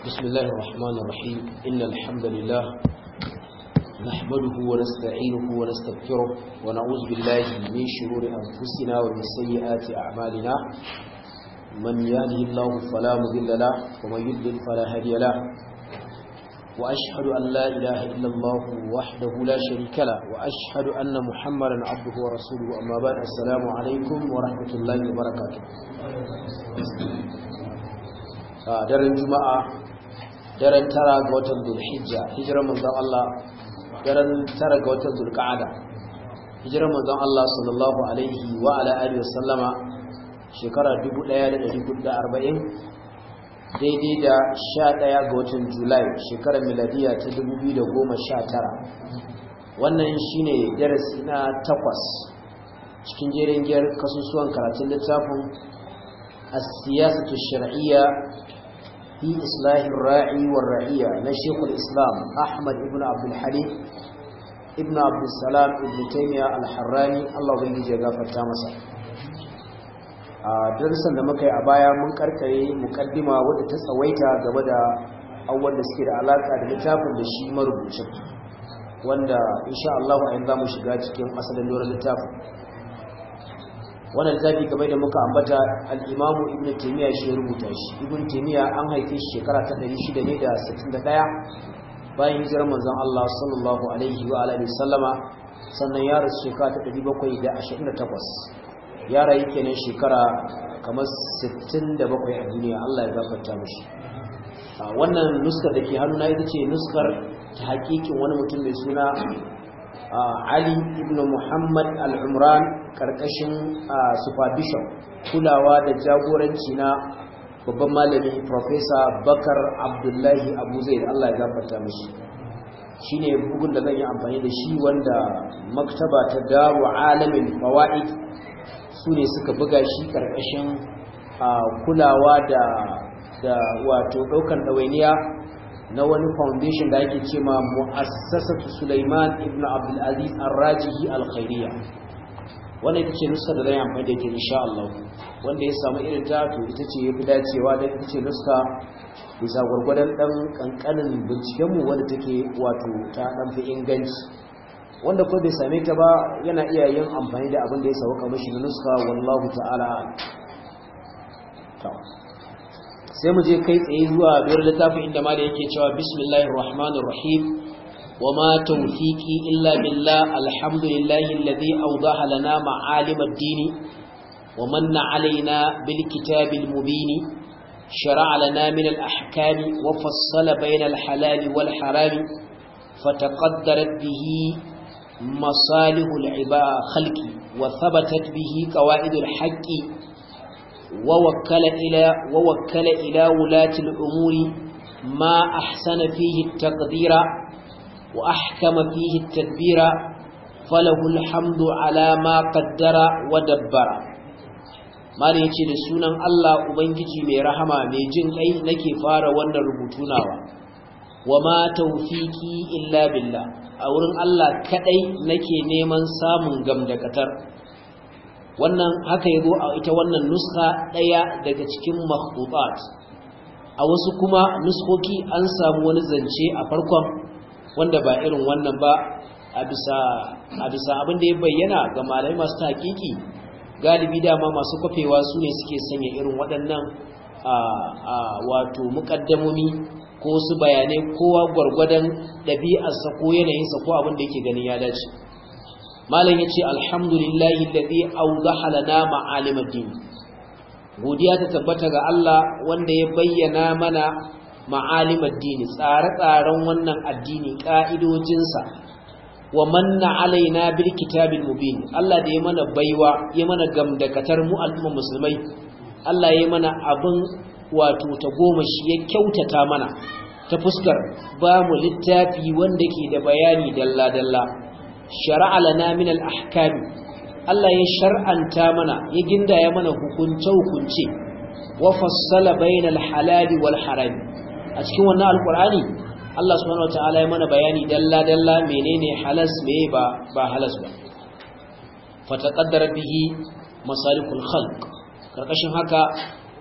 بسم الله الرحمن الرحيم إن الحمد لله نحمده ونستعينه ونستغفره ونعوذ بالله من شرور أنفسنا ومن سيئات أعمالنا من يهده الله فلا مضل له ومن يضلل فلا هادي له وأشهد أن لا إله إلا الله وحده لا شريك له وأشهد أن محمدا عبده ورسوله أما بعد السلام عليكم ورحمة الله وبركاته daren juma'a daren tara ga watan zulhijja hijirar manzon Allah daren tara ga watan zulqa'ada hijirar manzon Allah sallallahu alaihi wa ala alihi wa sallama shekara 1440 daidai da 11 ga watan julai shekarar miladiya ta 2019 wannan shine darasi na takwas cikin jerin giyar kasusuwan karatun littafin السياسة الشرعية في إصلاح الراعي والرعية نشيخ الإسلام أحمد ابن عبد الحليم ابن عبد السلام ابن تيمية الحراني الله بيجي جغافة تامسا darasan da muka yi a baya mun karkare mukaddima wadda ta tsawaita game da abubuwan da suke da alaka da littafin da shi marubucin wanda insha Allah a yanzu za mu shiga cikin asalin doron littafin wannan littafi kamar da muka ambata al-imamu ibn taymiya shi ya rubuta shi ibn taymiya an haife shi shekara ta 661 bayan hijirar manzon Allah sallallahu alaihi wa alihi sallama sannan ya rasu shekara ta 728 ya rayu kenan shekara kamar 67 a duniya Allah ya gafarta mishi wannan nuskar da ke hannuna ita ce nuskar ta hakikin wani mutum mai suna Ali ibn Muhammad al-Umran karkashin supervision kulawa da jagoranci na babban malami Professor Bakar Abdullahi Abu Zaid Allah ya gafarta mishi shine bugun da zan yi amfani da shi wanda maktaba ta Daru Alamin Fawaid su ne suka buga shi karkashin kulawa da da wato daukan dawainiya na wani foundation da ake ce ma mu'assasatu Sulaiman ibn Abdul Aziz Ar-Rajihi Al-Khairiyya wannan ita ce nuska da zan amfani da ita insha Allah wanda ya samu irin ta to ita ce yafi dacewa da ita ce nuska bisa gurgurdan dan kankanin binciken mu wanda take wato ta dan fi inganci wanda ko bai same ta ba yana iya yin amfani da abin da ya sauka mishi na nuska wallahu ta'ala sai mu je kai tsaye zuwa biyar littafin inda ma da yake cewa bismillahir rahmanir rahim wama tawfiqi illa billah alhamdulillahi alladhi awdaha lana ma'alim ad-din wa manna alaina bil kitabil mubin shara'a lana min al-ahkam wa fassala bayna al-halal wal haram fataqaddarat bihi masalih al-ibad khalqi wa thabatat bihi qawaid al-haqqi ووكل إلى, ووكل إلى ولاة الأمور ما أحسن فيه التقدير وأحكم فيه التدبير فله الحمد على ما قدر ودبر ما yace da sunan Allah ubangiji mai rahama mai jin kai nake fara wannan rubutunawa wama tawfiki illa billah a wurin Allah kadai nake neman samun gamdakatar wannan haka yazo a ita wannan nuska daya daga cikin makhtutat a wasu kuma nuskoki an samu wani zance a farkon wanda ba irin wannan ba a bisa a bisa abin da ya bayyana ga malamai masu tahqiqi galibi dama masu kafewa su ne suke sanya irin waɗannan a a wato muqaddamomi ko su bayanai kowa gwargwadon ɗabi'arsa ko yanayinsa ko abin da yake ganin ya dace malam yace alhamdulillahi alladhi awdaha lana ma'alim ad-din godiya ta tabbata ga Allah wanda ya bayyana mana ma'alim ad-din tsare-tsaren wannan addini ka'idojinsa wa manna alaina bil kitabil mubin Allah da ya mana baiwa ya mana gamdakatar mu al'umma musulmai Allah ya mana abin wato ta goma shi ya kyautata mana ta fuskar ba mu littafi wanda ke da bayani dalla-dalla shara'a lana min al-ahkam Allah ya shar'anta mana ya gindaya mana hukunce-hukunce wa fassala bainal halali wal haram a cikin wannan alqur'ani Allah subhanahu wataala ya mana bayani dalla-dalla menene halas meye ba ba halas ba fataqaddara bihi masalikul khalq karkashin haka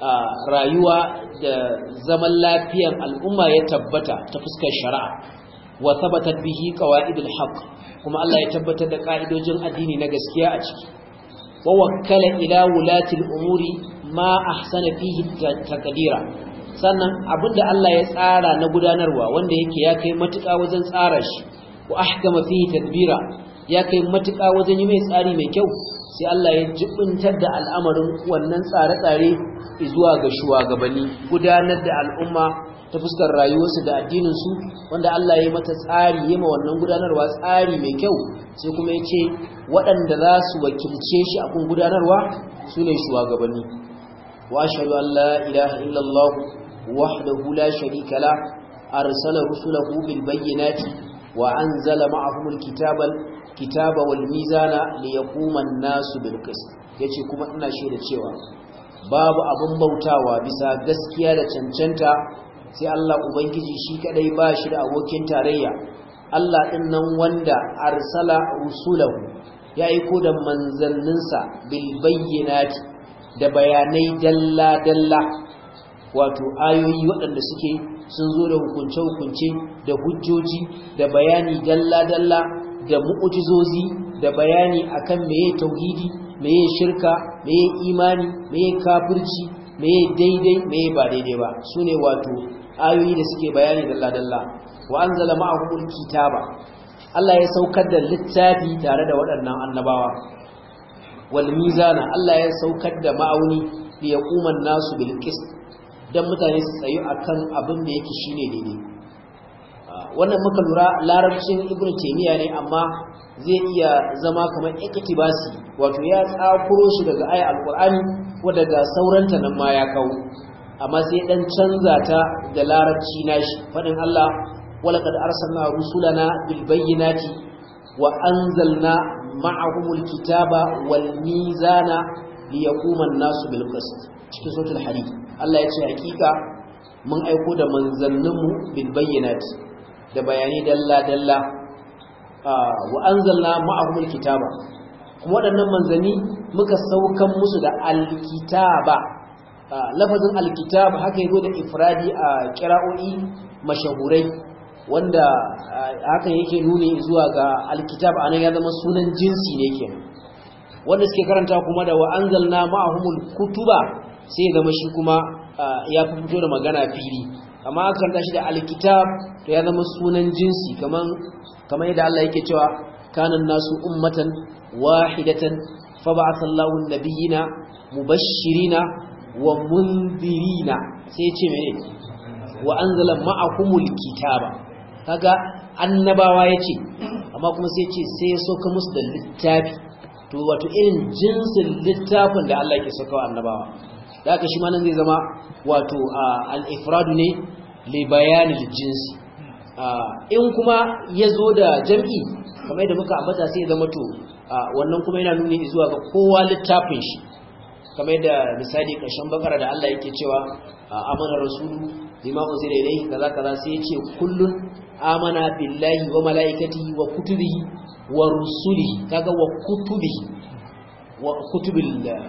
rayuwa da zaman lafiyan al'umma ya tabbata ta fuskar shari'a wa tabbatar bihi qawaidul haqq kuma Allah ya tabbatar da ka'idojin addini na gaskiya a ciki wa wakkala ila wulati al-umuri ma ahsana fihi taqdira sannan abinda Allah ya tsara na gudanarwa wanda yake ya kai matuƙa wajen tsara shi wa ahkama fihi tadbira ya kai matuƙa wajen yi mai tsari mai kyau sai Allah ya jibintar da al'amarin wannan tsare-tsare zuwa ga shugabanni gudanar da al'umma ta fuskar rayuwarsu da addininsu wanda Allah ya yi mata tsari yi ma wannan gudanarwa tsari mai kyau sai kuma ya ce waɗanda za su wakilce shi a kun gudanarwa su ne shugabanni wa shaɗu Allah ilaha illallah wahdahu la sharika la arsala rusulahu bil bayyinati wa anzala ma'ahumul kitabal kitaba wal mizana liyaquma an-nasu bil qist yace kuma ina shaida cewa babu abin bautawa bisa gaskiya da cancanta sai Allah ubangiji shi kadai ba shi da abokin tarayya Allah din nan wanda arsala rusulahu ya aiko da manzanninsa bil bayyinati da bayanai dalla dalla wato ayoyi waɗanda suke sun zo da hukunce-hukunce da hujjoji da bayani dalla-dalla da mu'ujizozi da bayani akan meye tauhidi meye shirka meye imani meye kafirci meye daidai meye ba daidai ba sune wato ayoyi da suke bayani dalla-dalla wa anzala ma'ahumul kitaba Allah ya saukar da littafi tare da waɗannan annabawa wal mizana Allah ya saukar da ma'auni li yaquman nasu bil qist dan mutane su tsayu akan abin da yake shine daidai wannan muka lura larabcin ibn taymiya ne amma zai iya zama kamar iktibasi wato ya tsakuro shi daga ayat alqur'ani ko daga sauranta nan ma ya kawo amma sai dan canza ta da larabci nashi fadin Allah walaqad arsalna rusulana bil bayyinati wa anzalna ma'ahumul kitaba wal mizana liyaquma an-nasu bil qist cikin suratul hadid Allah ya ce hakika mun aiko da manzanninmu bil bayyinati da bayani dalla-dalla wa anzalna ma'ahumul kitaba kuma waɗannan manzanni muka saukan musu da alkitaba lafazin alkitab haka yazo da ifradi a kira'o'i mashahurai wanda haka yake nuni zuwa ga alkitab anan ya zama sunan jinsi ne kenan wanda suke karanta kuma da wa anzalna ma'ahumul kutuba sai ya zama shi kuma ya fito da magana fili amma aka karanta shi da alkitab to ya zama sunan jinsi kaman kamar yadda Allah yake cewa kanan nasu ummatan wahidatan fa ba'atha Allahu an-nabiyina mubashshirina wa mundirina sai ya ce mene wa anzala ma'akumul kitaba kaga annabawa yace amma kuma sai ya ce sai ya soka musu da littafi to wato irin jinsin littafin da Allah yake sakawa annabawa da haka shi ma nan zai zama wato al-ifradu ne li bayani jinsi in kuma ya zo da jam'i kamar yadda muka ambata sai ya zama to wannan kuma yana nuni zuwa ga kowa littafin shi kamar yadda misali ƙarshen bakara da Allah yake cewa amana rasulu bima unzila ilayhi kaza kaza sai yace kullun amana billahi wa malaikatihi wa kutubihi wa rusulihi kaga wa kutubihi wa kutubil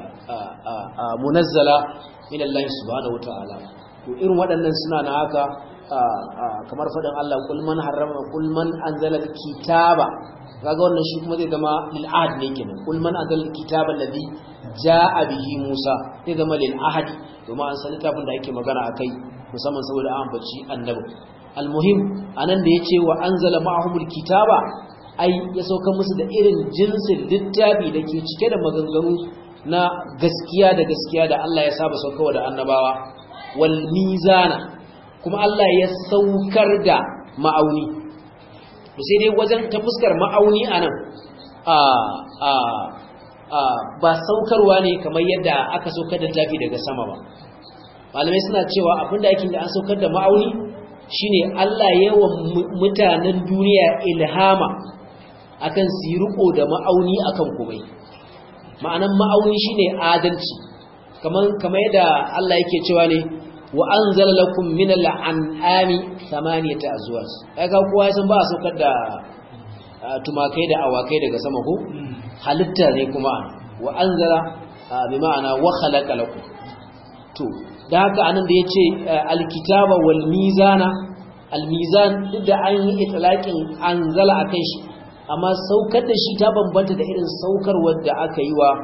munazzala min Allah subhanahu wataala to irin waɗannan suna na haka kamar faɗin Allah kul man harrama kul man anzala kitaba kaga wannan shi kuma zai zama lil ahad ne kenan kul man anzala kitaba alladhi jaa bihi Musa zai zama lil ahad domin an san littafin da ake magana akai musamman saboda an baci annabi almuhim anan da yace wa anzala ma'ahumul kitaba ai ya sauka musu da irin jinsin littafi da ke cike da maganganu na gaskiya da gaskiya da Allah ya saba saukawa da annabawa wal mizana kuma Allah ya saukar da ma'auni to sai dai wajen ta fuskar ma'auni anan a a a ba saukarwa ne kamar yadda aka saukar da tafi daga sama ba malamai suna cewa abinda yake da an saukar da ma'auni shine Allah yawa mutanen duniya ilhama akan su riko da ma'auni akan komai ma'anan ma'auni shine adalci kamar kamar yadda Allah yake cewa ne wa anzala lakum min al-an'ami thamaniyata azwaj kaga kowa ya san ba a saukar da tumakai da awakai daga sama ko halitta ne kuma wa anzala bi ma'ana wa khalaqa lakum to da haka anan da yace alkitaba wal mizana almizan duk da an yi itlaqin anzala akan shi amma saukar da shi ta bambanta da irin saukar wadda aka yi wa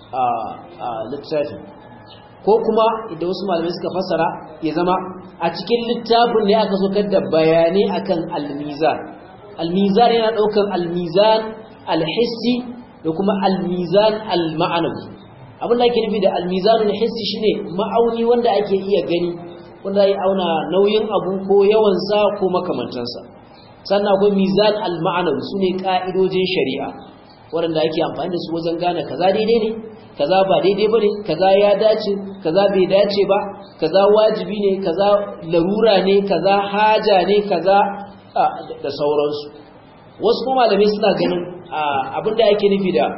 littafi ko kuma idan wasu malamai suka fasara ya zama a cikin littafin ne aka saukar da bayanai akan almizan almizan yana daukan almizan alhissi da kuma almizan alma'anawi abin da ake nufi da almizanul hissi shine ma'auni wanda ake iya gani wanda ya auna nauyin abu ko yawansa ko makamantansa sannan akwai mizan al-ma'anawi sune ka'idojin shari'a waɗanda ake amfani da su wajen gane kaza daidai ne kaza ba daidai bane kaza ya dace kaza bai dace ba kaza wajibi ne kaza larura ne kaza haja ne kaza da sauransu wasu kuma malamai suna ganin abinda ake nufi da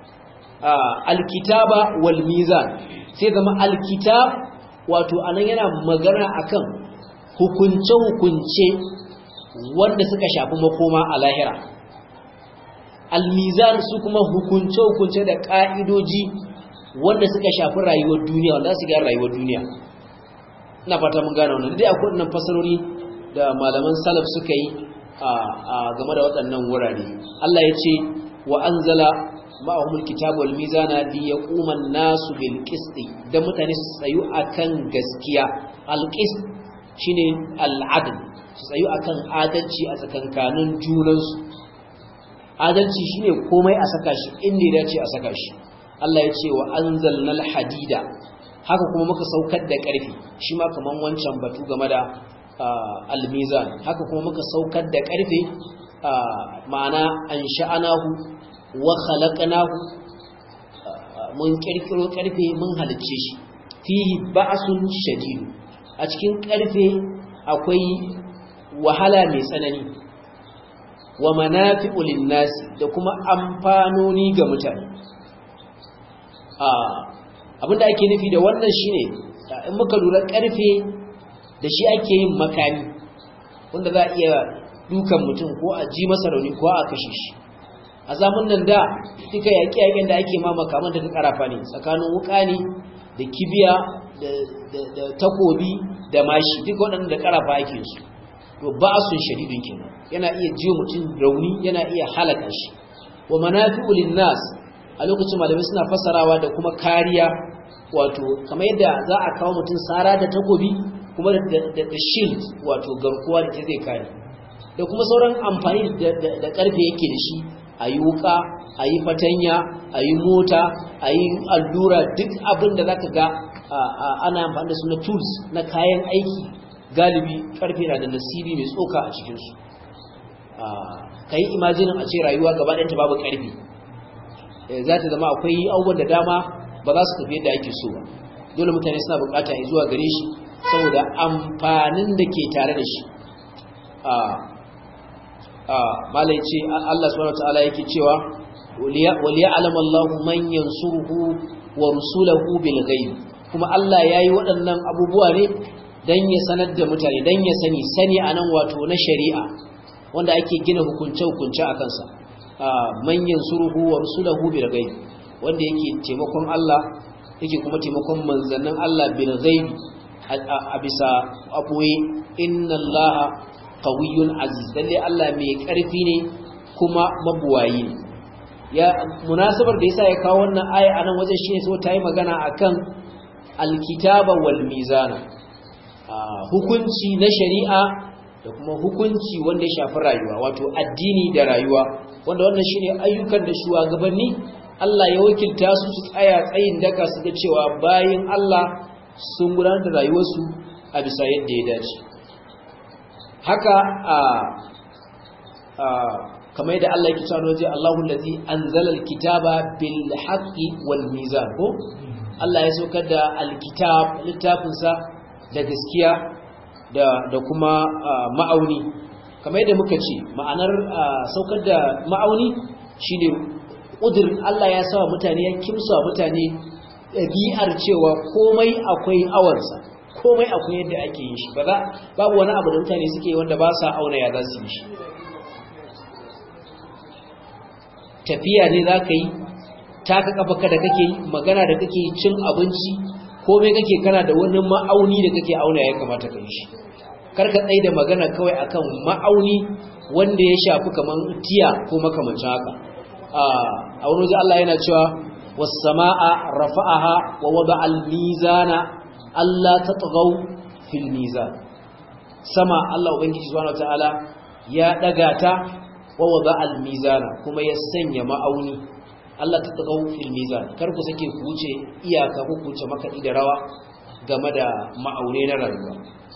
alkitaba wal mizan sai zama alkitab wato anan yana magana akan hukunce-hukunce wanda suka shafi makoma a lahira almizan su kuma hukunce-hukunce da ka'idoji wanda suka shafi rayuwar duniya wanda su gyara rayuwar duniya ina fata mun gane wannan dai akwai wannan fasarori da malaman salaf suka yi a game da waɗannan wurare Allah ya ce wa anzala ma'ahumul kitabu wal mizana li yaquma an-nasu bil qist dan mutane su tsayu akan gaskiya al qist shine al adl su tsayu akan adalci a tsakankanin junansu adalci shine komai a saka shi inda ya dace a saka shi Allah ya ce wa anzalnal hadida haka kuma muka saukar da ƙarfi shi ma kaman wancan batu game da al mizan haka kuma muka saukar da ƙarfe ma'ana an sha'anahu wa khalaqnahu mun kirkiro karfe mun halicce shi fihi ba'sun shadid a cikin karfe akwai wahala mai tsanani wa manafi'u lin-nas da kuma amfanoni ga mutane abinda ake nufi da wannan shine in muka lura karfe da shi ake yin makami wanda za a iya dukan mutum ko a ji masa rauni ko a kashe shi a zamun nan da duka yaƙi-yaƙin da ake mamaka manta ta ƙarafa ne tsakanin wuƙa ne da kibiya da takobi da mashi duka waɗanda da ƙarafa ake su to ba sun shadidin kenan yana iya jiyo mutum rauni yana iya halaka shi wa manafi'u linnas a lokacin malamai suna fassarawa da kuma kariya wato kamar yadda za a kawo mutum sara da takobi kuma da shield wato garkuwa da ta zai kare da kuma sauran amfani da ƙarfe yake da shi a yi wuka a yi fatanya a yi mota a yi allura duk abin da za ka ga ana amfani da su na tools na kayan aiki galibi karfe na da nasibi mai tsoka a cikinsu ka yi imajinin a ce rayuwa gaba ɗanta babu karfe za ta zama akwai abubuwan da dama ba za su tafi yadda ake so ba dole mutane suna bukata ya zuwa gare shi saboda amfanin da ke tare da shi malai ce Allah subhanahu wataala yake cewa waliya alama Allahu man yansuruhu wa rusulahu bil ghaib kuma Allah yayi waɗannan abubuwa ne dan ya sanar da mutane dan ya sani sani anan wato na shari'a wanda ake gina hukunce hukunce akan sa man yansuruhu wa rusulahu bil ghaib wanda yake taimakon Allah yake kuma taimakon manzannin Allah bil ghaib a bisa abuwe inna Allah qawiyyun aziz lalle Allah mai karfi ne kuma mabuwayi ne ya munasabar da yasa ya kawo wannan aya anan wajen shine so ta yi magana akan alkitaba wal mizana hukunci na shari'a da kuma hukunci wanda ya shafi rayuwa wato addini da rayuwa wanda wannan shine ayyukan da shugabanni Allah ya wakilta su su tsaya tsayin daka su ga cewa bayin Allah sun gudanar da rayuwarsu a bisa yadda ya dace haka a kamar yadda Allah yake cewa waje Allahu allazi anzala alkitaba bil haqqi wal mizan ko Allah ya saukar da alkitab littafin sa da gaskiya da da kuma ma'auni kamar yadda muka ce ma'anar saukar da ma'auni shine kudur Allah ya sawa mutane ya kimsa mutane ɗabi'ar cewa komai akwai awarsa komai akwai yadda ake yin shi ba za babu wani abu da mutane suke wanda ba sa auna ya za su yi shi tafiya ne za ka yi taka kafaka da kake yi magana da kake yi cin abinci komai kake kana da wani ma'auni da kake auna ya kamata ka yi shi karka tsaye da magana kawai akan ma'auni wanda ya shafi kaman tiya ko makamancin haka a wani wajen Allah yana cewa was-sama'a rafa'aha wa wada'a al-mizana Allah tatghaw fil mizan sama Allah ubangiji subhanahu wataala ya daga ta wa wada'a al-mizana kuma ya sanya ma'auni Allah tatghaw fil mizan kar ku sake ku wuce iyaka ko ku wuce makadi da rawa game da ma'aune na rayuwa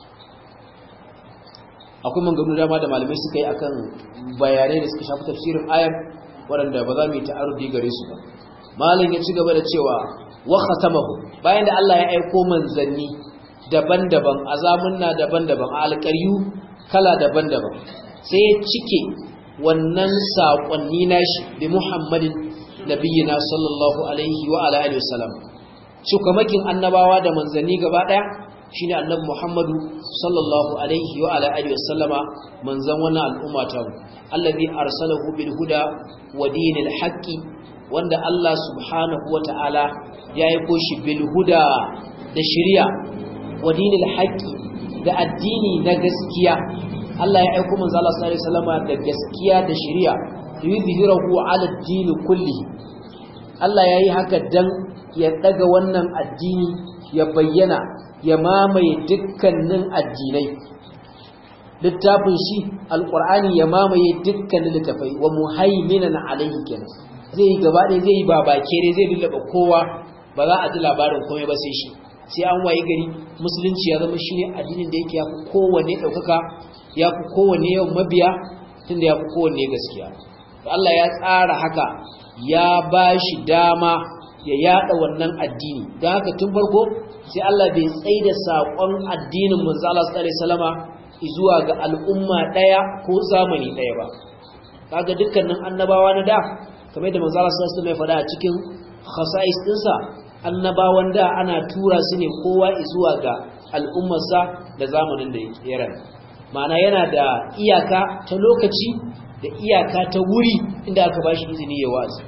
akwai manganu dama da malamai suka yi akan bayanai da suka shafi tafsirin ayar waɗanda ba za mu yi ta'arudi gare su ba malam ya ci gaba da cewa wa khatamahu bayan da Allah ya aiko manzanni daban-daban azamunna daban-daban a alƙaryu kala daban-daban sai ya cike wannan saƙonni nashi bi Muhammadin nabiyina sallallahu alaihi wa ala alihi wasallam shukamakin annabawa da manzanni gaba ɗaya shine annabi Muhammadu sallallahu alaihi wa ala alihi wasallama manzon wannan al'umma ta allazi arsalahu bil huda wa dinil haqqi wanda Allah subhanahu wa ta'ala ya yi koshi bil huda da shari'a wa dinil haqqi da addini na gaskiya Allah ya aiko manzo Allah sallallahu alaihi wasallama da gaskiya da shari'a yuzhirahu ala ad-din kulli Allah yayi haka dan ya daga wannan addini ya bayyana ya mamaye dukkanin addinai littafin shi alqur'ani ya mamaye dukkanin littafai wa muhaiminan alaihi kenan zai yi gaba ɗaya zai yi babakere zai lullaba kowa ba za a ji labarin komai ba sai shi sai an waye gari musulunci ya zama shine addinin da yake ya fi kowanne ɗaukaka ya fi kowanne yawan mabiya tunda ya fi kowanne gaskiya Allah ya tsara haka ya ba shi dama ya yada wannan addini don haka tun farko sai Allah bai tsaye da saƙon addinin manzo Allah sallallahu alaihi wasallama zuwa ga al'umma ɗaya ko zamani ɗaya ba kaga dukkanin annabawa na da kamar da manzo Allah sallallahu alaihi wasallam ya faɗa a cikin khasa'is dinsa annabawan da ana tura su ne kowa zuwa ga al'ummarsa da zamanin da ya rayu ma'ana yana da iyaka ta lokaci da iyaka ta wuri inda aka bashi izini ya wazi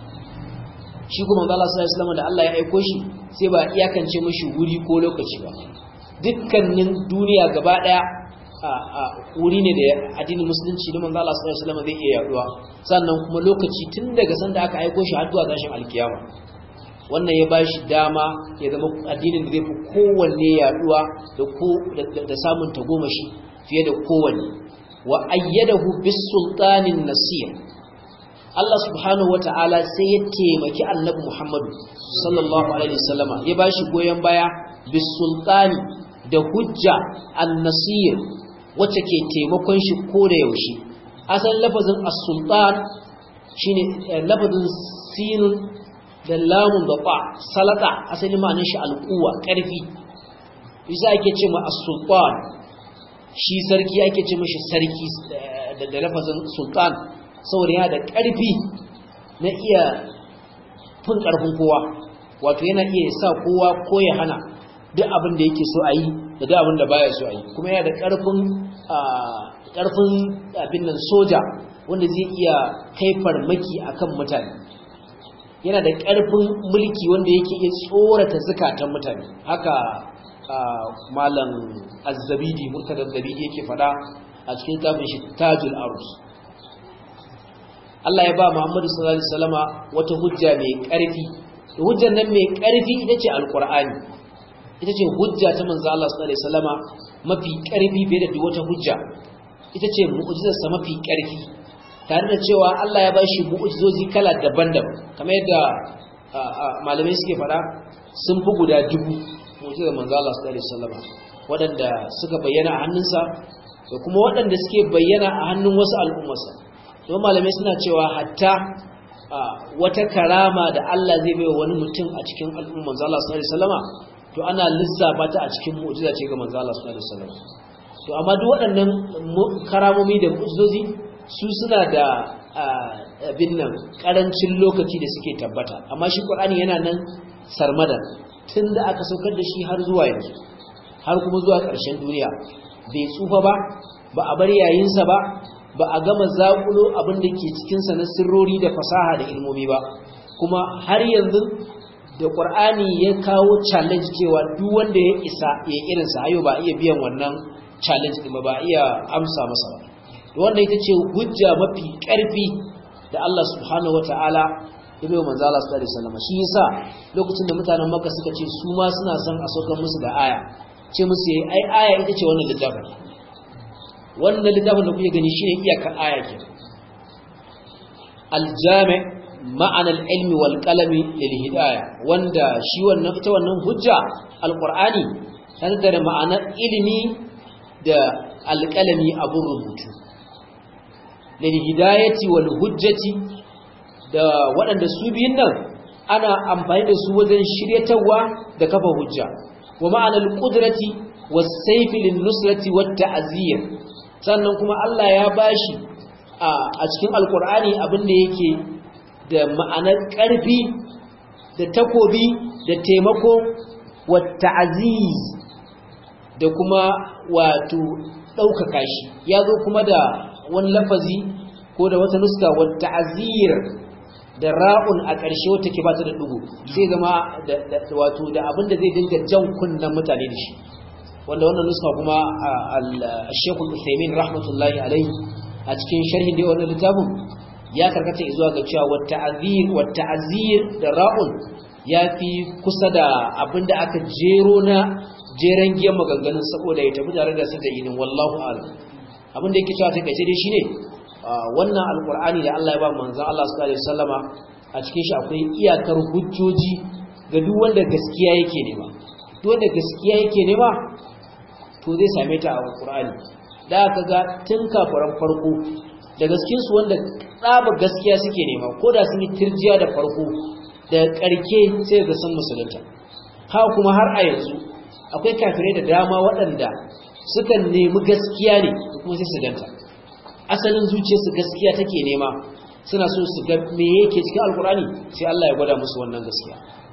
shi kuma manzo Allah sallallahu alaihi wasallam da Allah ya aiko shi sai ba iyakance mishi wuri ko lokaci ba dukkanin duniya gaba daya a wuri ne da addinin musulunci da manzo Allah sallallahu alaihi wasallam zai iya yaduwa sannan kuma lokaci tun daga sanda aka aiko shi har zuwa gashin alkiyama wannan ya bashi dama ya zama addinin da zai fi kowanne yaduwa da ko da samun tagomashi fiye da kowanne wa ayyadahu bis sultanin nasir Allah subhanahu wata'ala sai ya taimaki annabi Muhammadu sallallahu alaihi wasallama ya bashi goyen baya bis sultani da hujja an-nasir wacce ke taimakon shi ko da yaushe asalin lafazin as-sultan shine lafazin sinun da lamun da ba salata asali ma'anin shi alquwa karfi yasa ake ce ma as-sultan shi sarki ake ce mishi sarki da lafazin sultan saboda yana da karfi na iya fin karfin kowa wato yana iya sa kowa ko ya hana duk abin da yake so a yi da duk abin da baya so a yi kuma yana da karfin karfin abin nan soja wanda zai iya kai farmaki akan mutane yana da ƙarfin mulki wanda yake iya tsorata zukatan mutane haka malam azzabidi murtada azzabidi yake fada a cikin tafin shi tajul arus Allah ya ba Muhammadu sallallahu alaihi wasallama wata hujja mai ƙarfi hujjar nan mai ƙarfi ita ce alqur'ani ita ce hujja ta manzo Allah sallallahu alaihi wasallama mafi ƙarfi fiye da duk wata hujja ita ce mu'jizarsa mafi ƙarfi tare da cewa Allah ya bashi mu'ujizozi kala daban-daban kamar yadda malamai suke fada sun fi guda dubu mu'ujizar manzo Allah sallallahu alaihi wasallam waɗanda suka bayyana a hannunsa da kuma waɗanda suke bayyana a hannun wasu al'ummarsa don malamai suna cewa hatta wata karama da Allah zai bai wani mutum a cikin al'ummar manzo Allah sallallahu alaihi wasallam to ana lissafa ta a cikin mu'jiza ce ga manzo Allah sallallahu alaihi wasallam to amma duk waɗannan karamomi da mu'jizozi su suna da abin nan karancin lokaci da suke tabbata amma shi Qur'ani yana nan sarmada tunda aka saukar da shi har zuwa yanzu har kuma zuwa ƙarshen duniya bai tsufa ba ba a bar yayinsa ba ba a gama zakulo abin da ke cikin sa na sirrori da fasaha da ilmomi ba kuma har yanzu da qur'ani ya kawo challenge cewa duk wanda ya isa ya irin sa ayo ba iya biyan wannan challenge din ba iya amsa masa ba wanda ita ce hujja mafi karfi da Allah subhanahu wataala ya bai manzo Allah sallallahu alaihi wasallam shi yasa lokacin da mutanen Makka suka ce su ma suna son a saukar musu da aya ce musu yayi ai aya ita ce wannan littafin wannan littafin da kuke gani shine iyakar aya ke aljami ma'ana al-ilmi wal qalami lil hidayah wanda shi wannan ita wannan hujja alqur'ani tana da ma'anar ilimi da alqalami abun rubutu lil hidayati wal hujjati da waɗanda su biyun nan ana amfani da su wajen shiryatarwa da kafa hujja wa ma'anar qudrati was sayfi lin nusrati wat ta'zir sannan kuma Allah ya bashi a cikin alkur'ani abin da yake da ma'anar ƙarfi da takobi da taimako wata aziz da kuma wato ɗaukaka shi ya zo kuma da wani lafazi ko da wata nuska wata azir da ra'un a ƙarshe wata ke bata da ɗugu sai zama wato da abin da zai dinga jan kunnen mutane da shi wanda wannan nuska kuma al-shekul usaimin rahmatullahi alaihi a cikin sharhin da wannan littafin ya karkata zuwa ga cewa wata azir wata azir da ra'un ya fi kusa da abinda aka jero na jeren giyan maganganun saboda ya tafi tare da su da inin wallahu alam abinda yake cewa ta kace dai shine wannan alqur'ani da Allah ya ba manzon Allah sallallahu alaihi wasallama a cikin shi akwai iyakar hujjoji ga duk wanda gaskiya yake nema duk wanda gaskiya yake nema to zai same ta a alqur'ani da aka ga tun kafaran farko da gaskinsu wanda tsaba gaskiya suke nema ko da sun yi tirjiya da farko da ƙarke sai ga sun musulunta ha kuma har a yanzu akwai kafirai da dama waɗanda sukan nemi gaskiya ne kuma sai su danta asalin zuciyarsu gaskiya take nema suna so su ga me yake cikin alkur'ani sai Allah ya gwada musu wannan gaskiya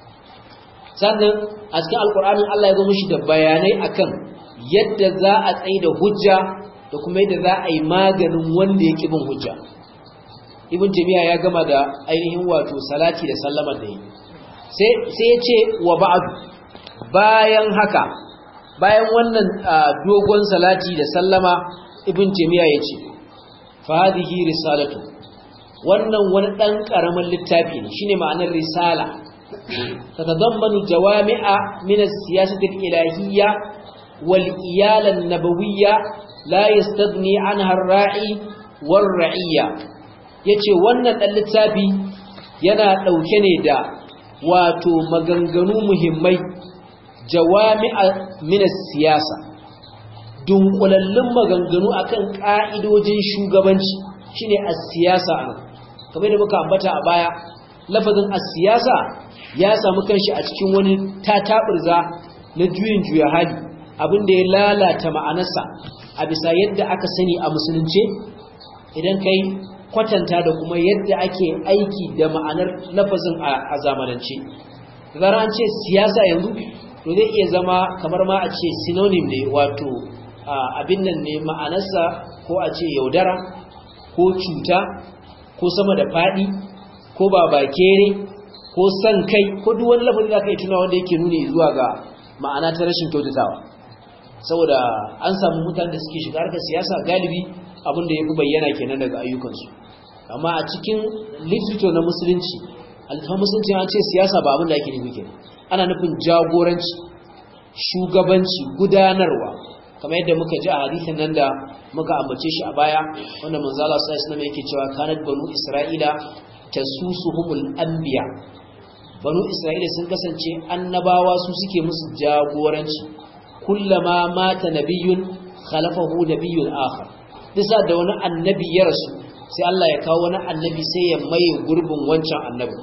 sannan a cikin alkur'anin Allah ya zo mushi da bayanai akan yadda za a tsaye da hujja da kuma yadda za a yi maganin wanda ya bin hujja ibn jami'a ya gama da ainihin wato salati da sallama da yi sai ya ce wa ba'adu bayan haka bayan wannan dogon salati da sallama ibn jami'a ya ce fadihi risalatu wannan wani ɗan ƙaramin littafi ne shine ma'anar risala tatadammanu jawami'a min as-siyasati al-ilahiyya wal iyala an-nabawiyya la yastadni anha ar-ra'i war-ra'iyya yace wannan dan littafi yana dauke ne da wato maganganu muhimmai jawami'a min siyasa dunkulallun maganganu akan ka'idojin shugabanci shine as-siyasa kamar da muka ambata a baya lafazin as-siyasa ya samu kanshi a cikin wani tataburza na juyin juya hali abinda ya lalata ma'anarsa a bisa yadda aka sani a musulunce idan kai kwatanta da kuma yadda ake aiki da ma'anar lafazin a zamanance zara an ce siyasa yanzu to zai iya zama kamar ma a ce synonym ne wato abin nan ne ma'anarsa ko a ce yaudara ko cuta ko sama da faɗi ko babakere ko san kai ko duk wani lafazin da aka yi tuna wanda yake nuni zuwa ga ma'ana ta rashin kyautatawa saboda an samu mutane da suke shiga harkar siyasa galibi abinda ya fi bayyana kenan daga ayyukansu amma a cikin literature na musulunci alfahar musulunci an ce siyasa ba abin da ake nufi kenan ana nufin jagoranci shugabanci gudanarwa kamar yadda muka ji a hadisin nan da muka ambace shi a baya wanda manzo Allah sallallahu alaihi wasallam yake cewa kanat banu isra'ila tasusuhumul anbiya banu isra'ila sun kasance annabawa su suke musu jagoranci kullama mata nabiyyun khalafahu nabiyyun akhar bisa da wani annabi ya rasu sai Allah ya kawo wani annabi sai ya maye gurbin wancan annabi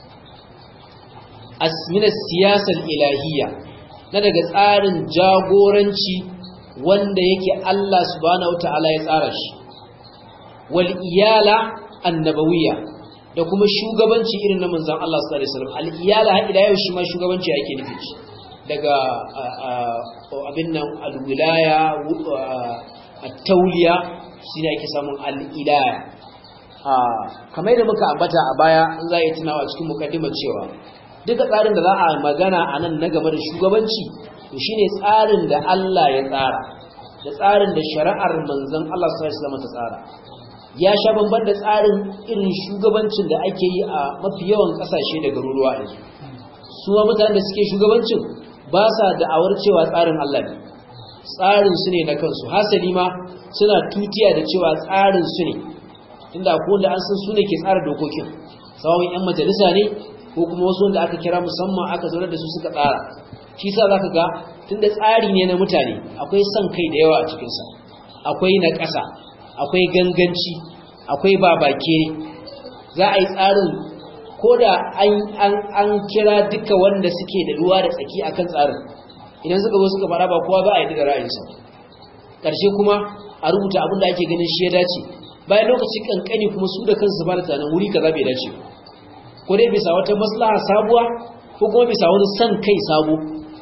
asmina siyasar ilahiyya na daga tsarin jagoranci wanda yake Allah subhanahu wataala ya tsara shi wal iyala annabawiyya da kuma shugabanci irin na manzon Allah sallallahu alaihi wasallam al iyala har ila yau shi ma shugabanci yake nufi shi daga abin nan alwilaya at-tauliya shine ake samun al-ilaya kamar da muka ambata a baya in za a yi tunawa cikin mukaddimar cewa duka tsarin da za a magana a nan na game da shugabanci to shine tsarin da Allah ya tsara da tsarin da shari'ar manzon Allah sallallahu alaihi wasallam ta tsara ya sha bamban da tsarin irin shugabancin da ake yi a mafi yawan kasashe da garuruwa yanzu su ma mutanen da suke shugabancin ba sa da'awar cewa tsarin Allah ne tsarin su ne na kansu hasali ma suna tutiya da cewa tsarin su ne inda ko da an san su ne ke tsara dokokin sawon yan majalisa ne ko kuma wasu wanda aka kira musamman aka zaunar da su suka tsara shi sa zaka ga tunda tsari ne na mutane akwai son kai da yawa a cikinsa akwai na ƙasa akwai ganganci akwai babakere za a yi tsarin ko da an kira duka wanda suke da ruwa da tsaki akan tsarin idan suka zo suka fara ba kowa za a yi da ra'ayinsa ƙarshe kuma a rubuta abin da ake ganin shi ya dace bayan lokaci kankani kuma su da kansu ba da tunanin wuri kaza bai dace ko dai bisa wata maslaha sabuwa ko kuma bisa wani san kai sabo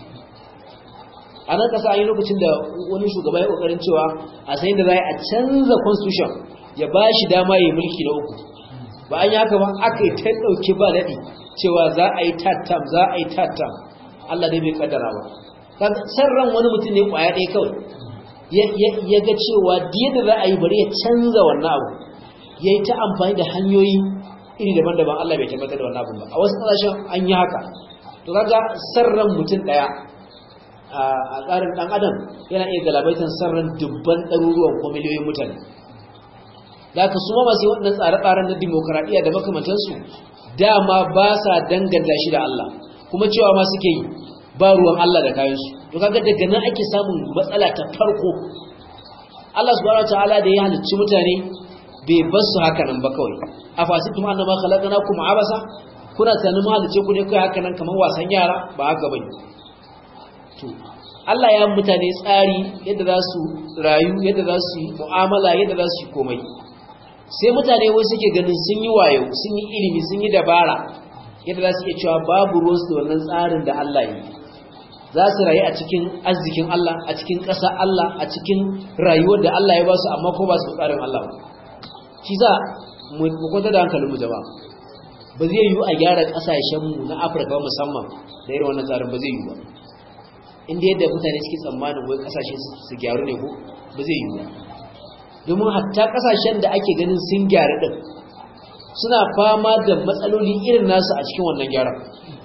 a nan kasa yi lokacin da wani shugaba ya kokarin cewa a sayin da za a canza constitution ya ba shi dama ya yi mulki na uku ba an yi haka ba aka yi ta ɗauki ba daɗi cewa za a yi tattam za a yi tattam Allah dai bai kaddara ba san ran wani mutum ne kwaya ɗaya kawai ya ga cewa da za a yi bari ya canza wannan abu ya yi ta amfani da hanyoyi iri daban-daban Allah bai tabbatar da wannan abu ba a wasu ƙasashen an yi haka to kaga sarran mutum ɗaya a tsarin ɗan adam yana iya galabaitan sarran dubban ɗaruruwan ko miliyoyin mutane da ka suma masu waɗannan tsare-tsaren na dimokuraɗiyya da makamantansu dama ba sa danganta shi da Allah kuma cewa ma suke yi ba ruwan Allah da kayansu to kaga daga nan ake samun matsala ta farko Allah subhanahu wataala da ya halicci mutane bai bar su haka nan ba kawai afasitum annama khalaqnakum abasa kuna tunanin mu halicce ku ne kai haka nan kamar wasan yara ba haka bane to Allah ya mutane tsari yadda za su rayu yadda za su yi mu'amala yadda za su yi komai sai mutane wai suke ganin sun yi wayo sun yi ilimi sun yi dabara yadda za su iya cewa babu ruwansu da wannan tsarin da Allah yi za su rayu a cikin arzikin Allah a cikin ƙasa Allah a cikin rayuwar da Allah ya ba su amma ko ba su tsarin Allah shi za mu kwanta da hankalin mu jama'a ba zai yiwu a gyara ƙasashenmu na Afirka musamman da irin wannan tsarin ba zai yiwu ba inda yadda mutane suke tsammanin wai ƙasashe su gyaru ne ko ba zai yiwu ba domin hatta ƙasashen da ake ganin sun gyaru din suna fama da matsaloli irin nasu a cikin wannan gyaran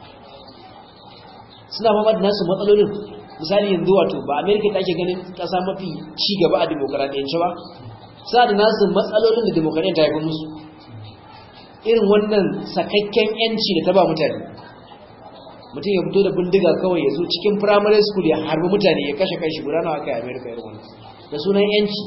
suna fama da nasu matsalolin misali yanzu wato ba amerika ta ke ganin kasa mafi ci gaba a demokaradiyyance ba sa da nasu matsalolin da demokaradiyyar ta haifar musu irin wannan sakakken yanci da ta ba mutane mutum ya fito da bindiga kawai ya zo cikin primary school ya harbi mutane ya kashe kai shi guda nawa kai amerika irin wannan da sunan yanci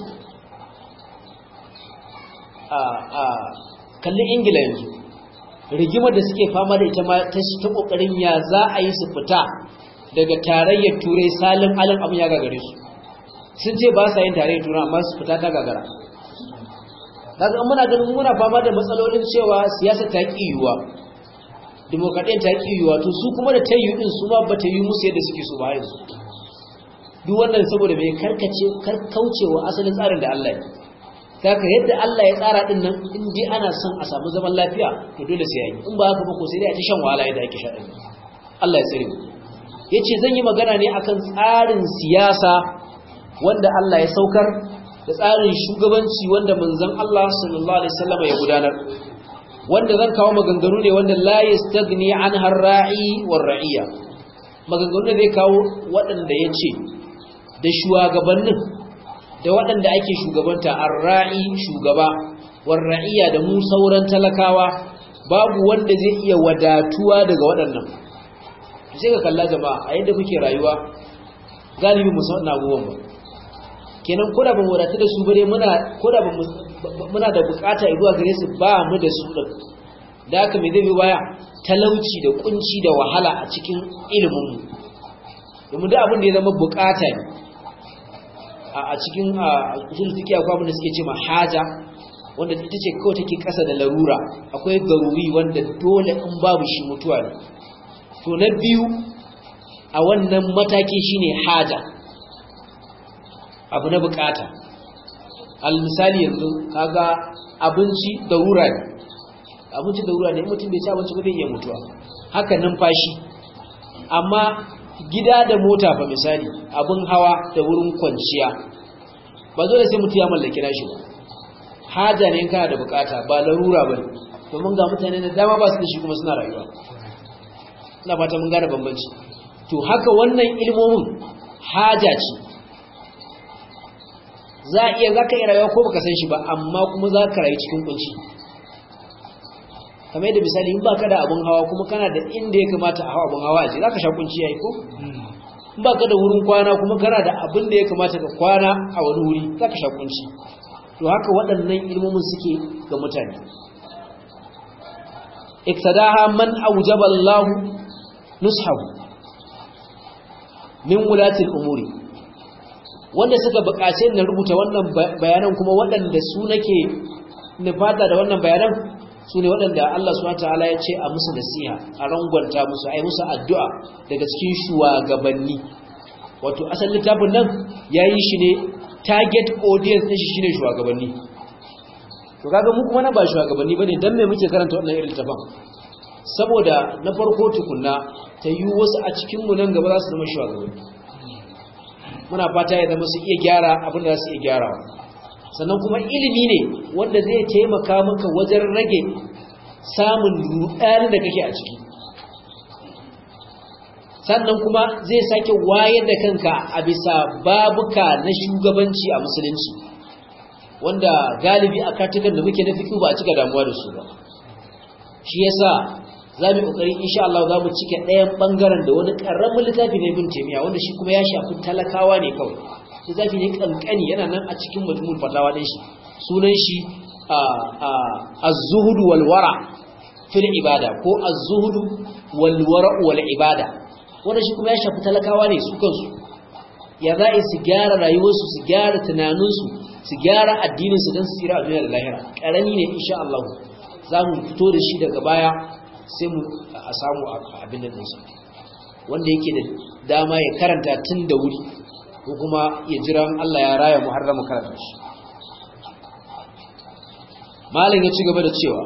a kalli ingila yanzu rigimar da suke fama da ita ma ta kokarin ya za a yi su fita daga tarayyar turai salin alin abin ya gagare su sun ce ba sa yin tarayyar turai amma su fita ta gagara daga muna ganin muna fama da matsalolin cewa siyasa ta ki yiwuwa demokradiyyar ta ki yiwuwa to su kuma da ta yi din su ma ba ta yi musu yadda suke so ba yanzu duk wannan saboda mai karkace karkaucewa asalin tsarin da Allah ya kaka yadda Allah ya tsara din nan in dai ana son a samu zaman lafiya to dole sai yayi in ba haka ba ko sai dai a ta shan wahala yadda ake sha din Allah ya tsare mu yace zan yi magana ne akan tsarin siyasa wanda Allah ya saukar da tsarin shugabanci wanda manzon Allah sallallahu alaihi wasallam ya gudanar wanda zan kawo maganganu ne wanda la yastagni an harra'i war ra'iya maganganu ne zai kawo waɗanda yace da shugabannin da waɗanda ake shugabanta arra'i shugaba warra'iya da mu sauran talakawa babu wanda zai iya wadatuwa daga waɗannan sai ka kalla jama'a a yadda kuke rayuwa galibi mu san abubuwan ba kenan ko da ban wadatu da su bare muna ko da muna da bukata zuwa gare su ba mu da su din da haka me zai bi baya talauci da kunci da wahala a cikin ilimin mu domin da abin da ya zama bukata ne a cikin usul fiqh akwai abin da suke ce haja wanda ita ce kawai take kasa da larura akwai garuri wanda dole in babu shi mutuwa ne to na biyu a wannan mataki shine haja abu na bukata al misali yanzu kaga abinci darura ne abinci darura ne mutum bai ci abinci ba zai iya mutuwa haka numfashi amma gida da mota fa misali abin hawa da wurin kwanciya ba dole sai mutum ya mallaki nashi ba haja ne kana da bukata ba larura bane domin ga mutane da dama ba su da shi kuma suna rayuwa ina fata mun gane bambanci to haka wannan ilmomin haja ce za a iya za ka iya rayuwa ko baka san shi ba amma kuma za ka rayu cikin kunci kamar yadda misali in baka da abun hawa kuma kana da inda ya kamata a hawa abun hawa ce za ka sha kunci yayi ko in baka da wurin kwana kuma kana da abin da ya kamata ka kwana a wani wuri za ka sha kunci to haka waɗannan ilmomin suke ga mutane iktadaha man aujaba Allah nushahu min wulatil umuri wanda suka buƙace na rubuta wannan bayanan kuma waɗanda su nake nufata da wannan bayanan su ne waɗanda Allah subhanahu wataala ya ce a musu nasiha a rangwanta musu a yi musu addu'a daga cikin shugabanni wato asalin littafin nan ya yi shi ne target audience ɗin shi shine shugabanni to kaga mu kuma na ba shugabanni bane dan me muke karanta wannan irin littafin saboda na farko tukunna ta yi wasu a cikin mu nan gaba za su zama shugabanni muna fata ya zama su iya gyara abin da za su iya gyarawa sannan kuma ilimi ne wanda zai taimaka maka wajen rage samun rudani da kake a ciki sannan kuma zai sake wayar da kanka a bisa babuka na shugabanci a musulunci wanda galibi a katukan da muke na fiƙi ba a cika damuwa da su ba shi yasa za mu ƙoƙari insha Allah za mu cike ɗayan ɓangaren da wani ƙaramin littafi na ibn taymiya wanda shi kuma ya shafi talakawa ne kawai littafi ne kankani yana nan a cikin majmul fatawa din shi sunan shi az-zuhud wal wara fil ibada ko az-zuhud wal wara wal ibada wanda shi kuma ya shafi talakawa ne su kansu ya za su gyara rayuwarsu su gyara tunaninsu su gyara addininsu don su tsira a duniya da lahira ƙarami ne insha Allah za mu fito da shi daga baya sai mu a samu abin da ɗinsa wanda yake da dama ya karanta tun da wuri ko kuma ya jira Allah ya raya mu har da mu karanta shi malam ya ci gaba da cewa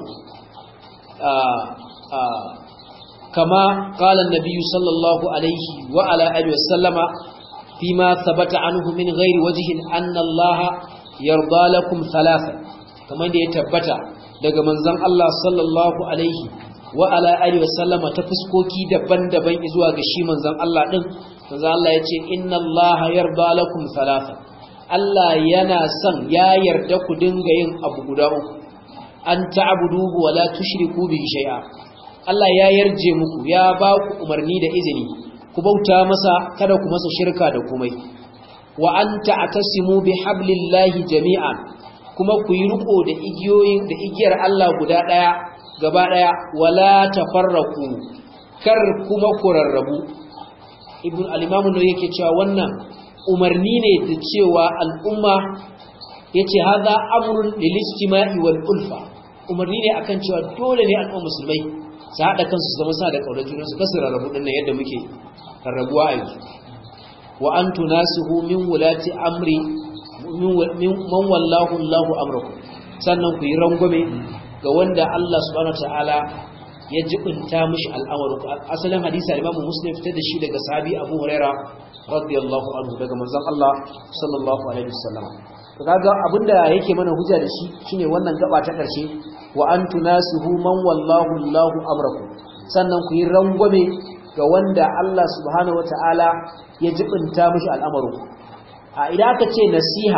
kama qala an-nabiy sallallahu alaihi wa ala alihi wasallama fima thabata anhu min ghairi wajhin anna Allah yarda lakum thalatha kamar da ya tabbata daga manzon Allah sallallahu alaihi wa ala alihi wasallama ta fuskoki daban-daban zuwa ga shi manzon Allah din manzon Allah yace inna Allah yarda lakum thalatha Allah yana son ya yarda ku dinga yin abu guda uku an ta'buduhu wa la tushriku bihi shay'a Allah ya yarje muku ya ba ku umarni da izini ku bauta masa kada ku masa shirka da komai wa an ta'tasimu bihablillahi jami'an kuma ku yi riko da igiyoyin da igiyar Allah guda daya gaba daya wala tafarraqu kar kuma ku rarrabu ibn al-imam ne yake cewa wannan umarni ne da cewa al'umma yace hadha amrun lil istima'i wal ulfa umarni ne akan cewa dole ne al'umma musulmai su haɗa kansu su zama sa da ƙaunar juna su kasu rarrabu ɗin yadda muke rarrabuwa a yanzu wa an tunasihu min wulati amri min man wallahu Allahu amraku sannan ku yi rangwame ga wanda Allah subhanahu wataala ya jibinta mishi al'amarin ku asalin hadisi al-Imam Muslim fitar da shi daga sahabi Abu Huraira radiyallahu anhu daga manzon Allah sallallahu alaihi wasallam to kaga abinda yake mana hujja da shi shine wannan gaba ta karshe wa an tunasihu man wallahu Allahu amrakum sannan ku yi rangwame ga wanda Allah subhanahu wataala ya jibinta mishi al'amarin a idan aka ce nasiha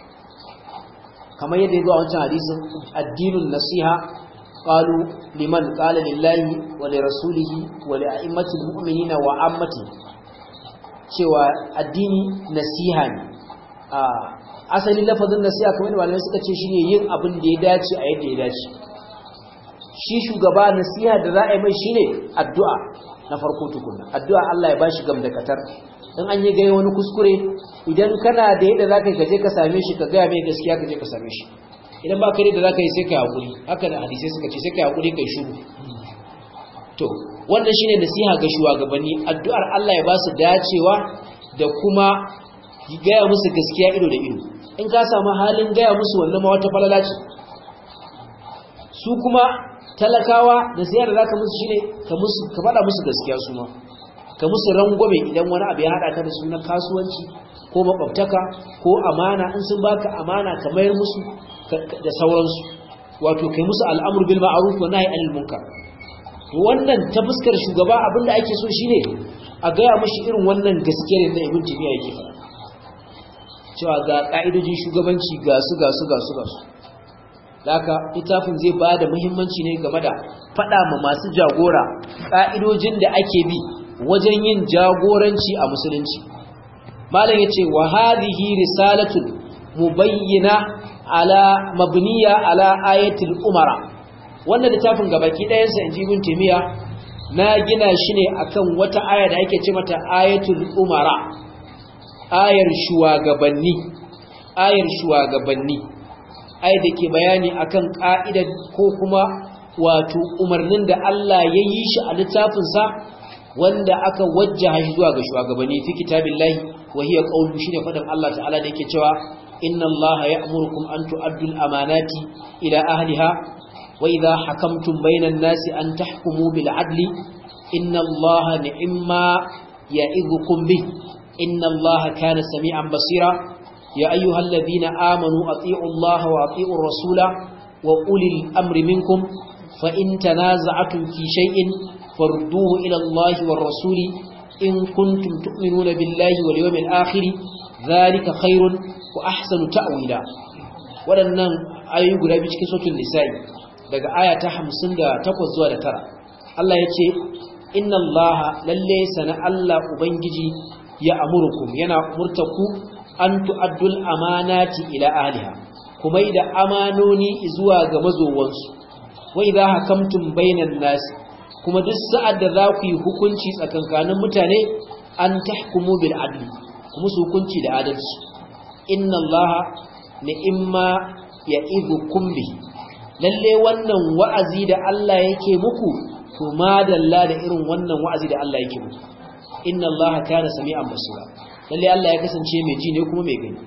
kamar yadda ya zo a wancan hadisin addinun nasiha qalu liman qala lillahi wa li rasulihi wa li a'immatil mu'minina wa ammati cewa addini nasiha ne a asalin lafazin nasiha kamar da malamai suka ce shine yin abin da ya dace a yadda ya dace shi shugaba nasiha da za a yi mai shine addu'a na farko tukunna addu'a Allah ya bashi gamdakatar in an yi gaya wani kuskure idan kana da yadda za ka yi kaje ka same shi ka gaya mai gaskiya ka je ka same shi idan ba ka da za ka yi sai ka haƙuri haka da hadisai suka ce sai ka haƙuri kai shuru to wannan shine nasiha ga shugabanni addu'ar Allah ya ba su dacewa da kuma gaya musu gaskiya ido da ido in ka samu halin gaya musu wannan ma wata falala ce su kuma talakawa da siyar da zaka musu shine ka musu ka faɗa musu gaskiya su ma ka musu rangwame idan wani abu ya haɗa ka da su na kasuwanci ko makwabtaka ko amana in sun baka amana ka mayar musu da sauransu wato kai musu al'amur bil ma'ruf wa nahy anil munkar wannan ta fuskar shugaba abinda ake so shine a gaya mashi irin wannan gaskiyar da ibn tabiya yake faɗa cewa ga ka'idojin shugabanci ga su ga su ga su ga su haka littafin zai ba da muhimmanci ne game da faɗa ma masu jagora ka'idojin da ake bi wajen yin jagoranci a musulunci malam yace wa hadhihi risalatun mubayyina ala mabniya ala ayatil umara wannan littafin gabaki ɗayansa inji ibn taymiya na gina shi ne akan wata aya da ake ce mata ayatul umara ayar shugabanni ayar shugabanni ayar da ke bayani akan ka'idar ko kuma wato umarnin da Allah ya yi shi a littafinsa wanda aka wajjaha shi zuwa ga shugabanni fi kitabillahi wa hiya qawlu shine fadan Allah ta'ala da yake cewa inna Allah ya'murukum an tu'addu al-amanati ila ahliha wa idha hakamtum bainan nasi an tahkumu bil adli inna Allah ni'ma ya'idukum bih inna Allah kana sami'an basira ya ayyuhalladhina amanu ati'u Allah wa ati'u ar-rasula wa ulil amri minkum fa in tanaza'tum fi shay'in farduhu ila Allah war rasuli in kuntum tu'minuna billahi wal yawmil akhir dhalika khairun wa ahsanu ta'wila wadannan ayoyi guda biyu cikin suratul nisa'i daga aya ta 58 zuwa da tara. Allah yace inna Allah lalle sana Allah ubangiji ya amurukum yana umurtaku an tu'addul amanati ila ahliha kuma da amanoni zuwa ga mazowansu wa idha hakamtum bainan nas kuma duk sa'ad da za ku yi hukunci tsakankanin mutane an tahkumu bil adli kuma su hukunci da adalci inna allaha ni'imma ya'idukum bi lalle wannan wa'azi da Allah yake muku to madalla da irin wannan wa'azi da Allah yake muku inna allaha kana sami'an basira lalle Allah ya kasance mai ji ne kuma mai gani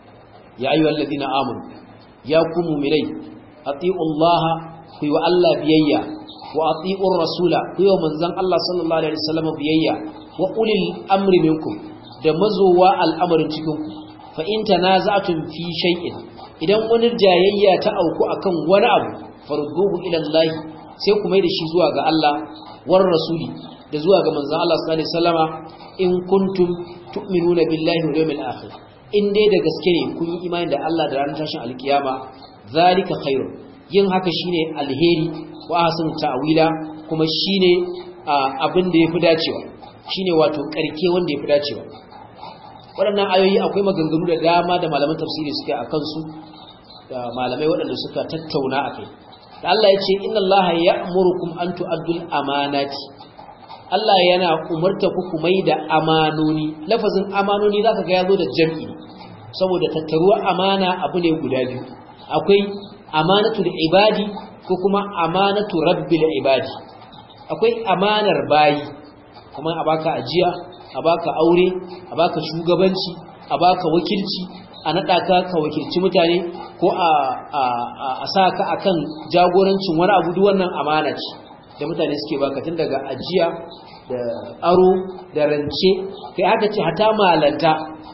ya ayyuhal ladina amanu ya ku mu'minai ati'u allaha ku yi wa Allah biyayya wa ati'ur rasula ku yi wa manzon Allah sallallahu alaihi wasallam biyayya wa ulil amri minkum da mazowa al'amarin cikin ku fa in tanaza'tum fi shay'in idan wani jayayya ta auku akan wani abu farduhu ila Allah sai ku mai da shi zuwa ga Allah war rasuli da zuwa ga manzon Allah sallallahu alaihi wasallama in kuntum tu'minuna billahi wal yawmil akhir in dai da gaske ne kun yi imani da Allah da ranar tashin alkiyama zalika khairun yin haka shine alheri wa ahsanu ta'wila kuma shine abin da yafi dacewa shine wato karke wanda yafi dacewa waɗannan ayoyi akwai maganganu da dama da malaman tafsiri suke a kansu da malamai waɗanda suka tattauna a kai da Allah ya ce inna Allah ya'murukum an tu'addul amanati Allah yana umarta ku ku mai da amanoni lafazin amanoni zaka ga yazo da jam'i saboda tattaruwa amana abu ne guda biyu akwai amanatu da ibadi ko kuma amanatu rabbil ibadi akwai amanar bayi kuma a baka ajiya a baka aure a baka shugabanci a baka wakilci a nada ka ka wakilci mutane ko a a a sa ka akan jagorancin wani abu duk wannan amana ce da mutane suke baka tun daga ajiya da aro da rance kai aka ce hata malanta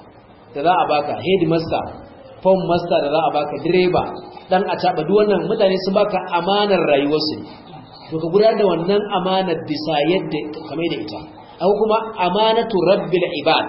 da za a baka headmaster form master da za a baka direba dan a taba duk wannan mutane sun baka amanar rayuwarsu to ka gudanar da wannan amanar bisa yadda kamar da ita akwai kuma amanatu rabbil ibad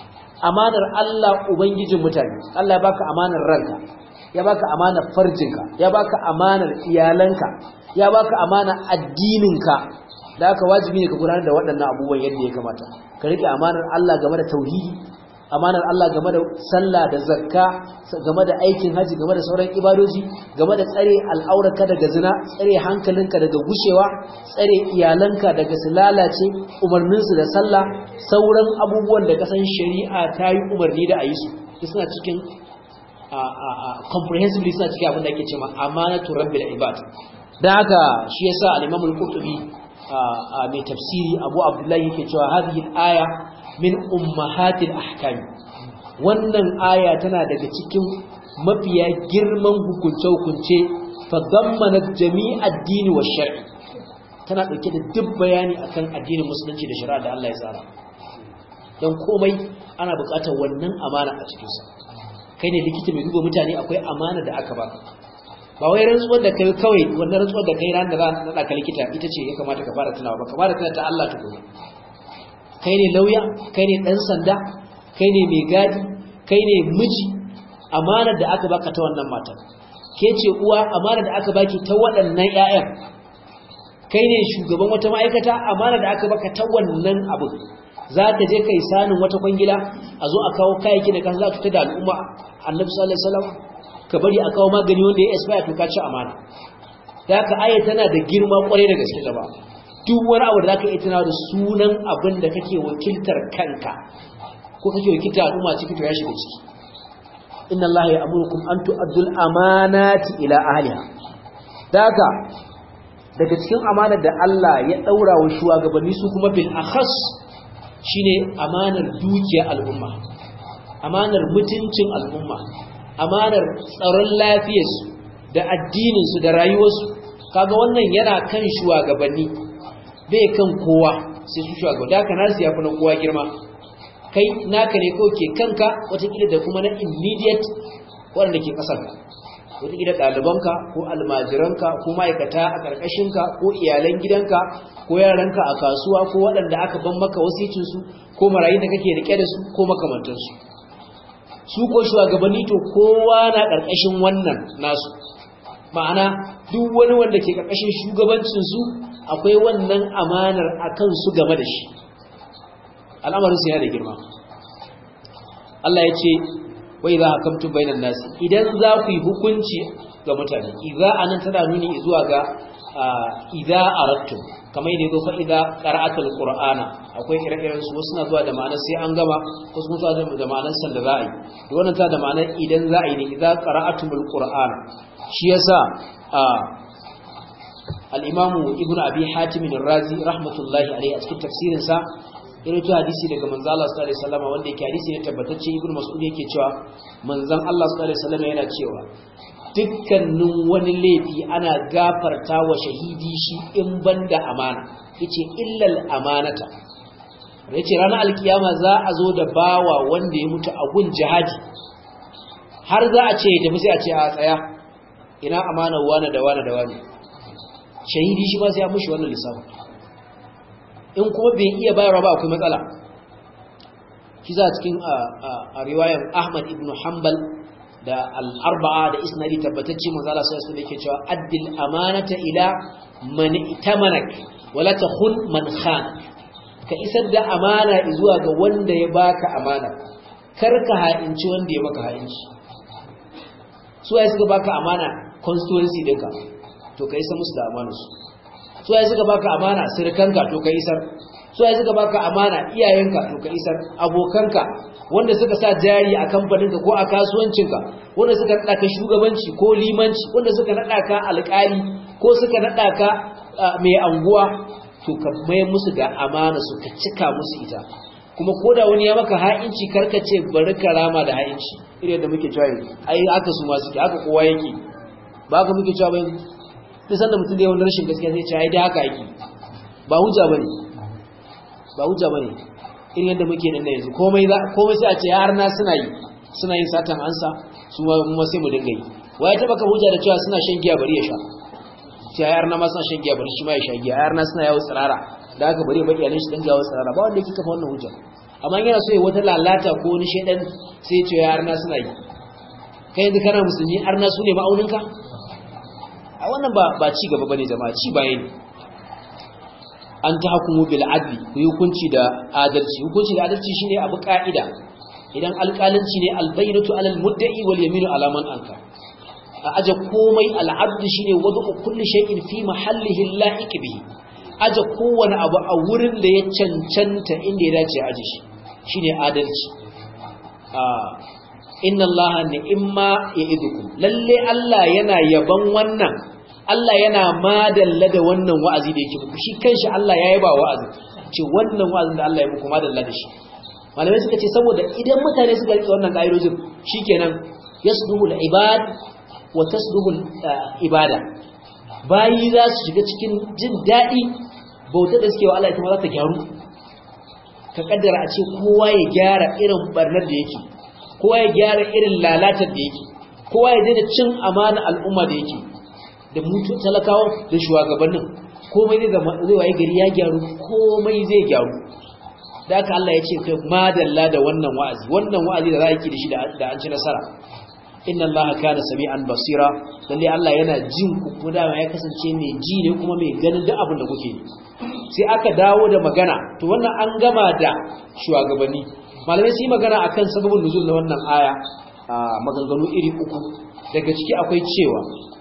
amanar Allah ubangijin mutane Allah ya baka amanar ranka ya baka amanar farjinka ya baka amanar iyalanka ya baka amanar addininka da aka wajibi ne ka gudanar da waɗannan abubuwan yadda ya kamata ka rike amanar Allah game da tauhidi amanar Allah game da sallah da zakka game da aikin haji game da sauran ibadoji game da tsare al'aurarka daga zina tsare hankalinka daga gushewa tsare iyalanka daga su lalace umarninsu da sallah sauran abubuwan da kasan shari'a ta yi umarni da a yi su suna cikin comprehensively suna cikin abin da ake cewa amanatu rabbil ibad dan haka shi yasa al-imam al-qurtubi mai tafsiri abu abdullahi yake cewa hadhihi al-aya min ummahatil ahkam wannan aya tana daga cikin mafiya girman hukunce-hukunce fa dammanat jami'a ad-din wa shar'i tana dauke da duk bayani akan addinin musulunci da shari'a da Allah ya tsara dan komai ana buƙatar wannan amana a cikin sa kai ne likita mai duba mutane akwai amana da aka baka ba wai rantsuwar da kai kawai wannan rantsuwar da kai ran da za a ka likita ita ce ya kamata ka fara tunawa ba ka fara tunawa ta Allah tukuna kai ne lauya kai ne dan sanda kai ne mai gadi kai ne miji amanar da aka baka ta wannan matar ke ce uwa amanar da aka baki ta waɗannan ƴaƴan kai ne shugaban wata ma'aikata amanar da aka baka ta wannan abu za ka je kai sanin wata kwangila a zo a kawo kayayyaki da kan za ta da al'umma annabi sallallahu alaihi wasallam ka bari a kawo magani wanda ya expire to ka ci amana da haka aya tana da girma kwarai da gaske gaba duk wani abu da zaka iya tunawa da sunan abin da kake wakiltar kanka ko kake wakiltar al'umma ciki to ya shiga ciki inna allaha ya'murukum an tu'addul amanati ila ahliha daga daga cikin amanar da Allah ya daura wa shugabanni su kuma bil akhas shine amanar dukiyar al'umma amanar mutuncin al'umma amanar tsaron lafiyarsu da addininsu da rayuwarsu kaga wannan yana kan shugabanni bai kan kowa sai su shugabanni haka nasu yafi na kowa girma kai naka ne ko ke kanka watakila da kuma na immediate waɗanda ke ƙasarka watakila ɗalibanka ko almajiranka ko ma'aikata a ƙarƙashinka ko iyalan gidanka ko yaranka a kasuwa ko waɗanda aka ban maka wasicinsu ko marayu da kake riƙe da su ko makamantansu su ko shugabanni to kowa na ƙarƙashin wannan nasu ma'ana duk wani wanda ke ƙarƙashin shugabancinsu akwai wannan amanar a kansu game da shi al'amarinsu yana da girma Allah ya ce wai za a kamtun bainan nasi idan za ku yi hukunci ga mutane idza anan tana nuni zuwa ga idza arattum kamar ne zo fa idza qara'atul qur'ana akwai ire-iren su wasu na zuwa da ma'anar sai an gama wasu kuma zuwa da ma'anar san da za a yi to wannan ta da ma'anar idan za a yi ne idza qara'atul qur'ana shi yasa al-imamu ibnu abi hatim ar-razi rahmatullahi alayhi a cikin tafsirin sa irin hadisi daga manzo Allah sallallahu alaihi wasallam wanda yake hadisi ne tabbatacce ibnu mas'ud yake cewa manzon Allah sallallahu alaihi wasallam yana cewa dukkanin wani laifi ana gafarta wa shahidi shi in banda amana yace illal amanata yace ranar alkiyama za a zo da bawa wanda ya mutu a gun jihadi har za a ce ya tafi sai a ce a tsaya ina amana wani da wani da wani shahidi shi ba sai ya mushi wannan lissafin in kuma bai iya bayarwa ba akwai matsala shi za a cikin a riwayar ahmad ibn hanbal da al'arba'a da isnadi tabbatacce manzala sai su yake cewa addil amanata ila man itamanak wala takhun man khan ka isar da amana zuwa ga wanda ya baka amana kar ka ha'inci wanda ya maka ha'inci su ai suka baka amana constituency dinka to ka isa musu da amanarsu su ai suka baka amana sirkanka to ka isar su ai suka baka amana iyayenka to ka isar abokanka wanda suka sa jari a kamfaninka ko a kasuwancinka wanda suka nada ka shugabanci ko limanci wanda suka nada ka alƙali ko suka nada ka mai anguwa to ka mai musu da amana su ka cika musu ita kuma koda wani ya maka ha'inci karka ce bari ka rama da ha'inci irin da muke cewa ai aka su masu haka kowa yake ba ka muke cewa ba duk sanda mutum da yawan rashin gaskiya zai ce ai da haka yake ba hujja bane ba hujja bane irin yadda muke nan da yanzu komai za komai sai a ce har na suna yi suna yin satan ansa su ma sai mu dinga yi waye taba ka hujja da cewa suna shan giya bari ya sha sai har na ma suna shan giya bari shi ma ya sha giya har na suna yawo tsirara da haka bari baki alin shi dan gawo tsirara ba wanda yake kafa wannan hujja amma yana so ya wata lalata ko wani shedan sai ya ce har na suna yi kai yanzu kana musulmi har na su ne ma'auninka a wannan ba ba ci gaba bane jama'a ci baya ne an ta hukumu bil adli ku yi hukunci da adalci hukunci da adalci shine abu ka'ida idan alƙalanci ne albayyinatu alal mudda'i wal yaminu ala man anka a aje komai al'adlu shine wadu kulli shay'in fi mahallihi la'iq bihi aje kowane abu a wurin da ya cancanta inda ya dace aje shi shine adalci a inna allaha ni'imma ya'idukum lalle Allah yana yaban wannan Allah yana madalla da wannan wa'azi da yake muku shi kanshi Allah ya yaba wa'azi ce wannan wa'azin da Allah ya muku madalla da shi malamai suka ce saboda idan mutane suka rike wannan ka'idojin shikenan yasduhu al-ibad wa tasduhul ibada bayi za su shiga cikin jin daɗi bauta da suke wa Allah ita ma za ta gyaru ka kaddara a ce kowa ya gyara irin barnar da yake kowa ya gyara irin lalatar da yake kowa ya daina cin amana al'umma da yake da mutu talakawa da shugabannin komai zai zama zai waye gari ya gyaru komai zai gyaru da haka Allah ya ce kai madalla da wannan wa'azi wannan wa'azi da za a yi da shi da an ci nasara inna Allah kana sami'an basira lalle Allah yana jin ku kuma dama ya kasance mai ji ne kuma mai ganin duk abin da kuke yi sai aka dawo da magana to wannan an gama da shugabanni malamai su yi magana akan sababin nuzul na wannan aya a maganganu iri uku daga ciki akwai cewa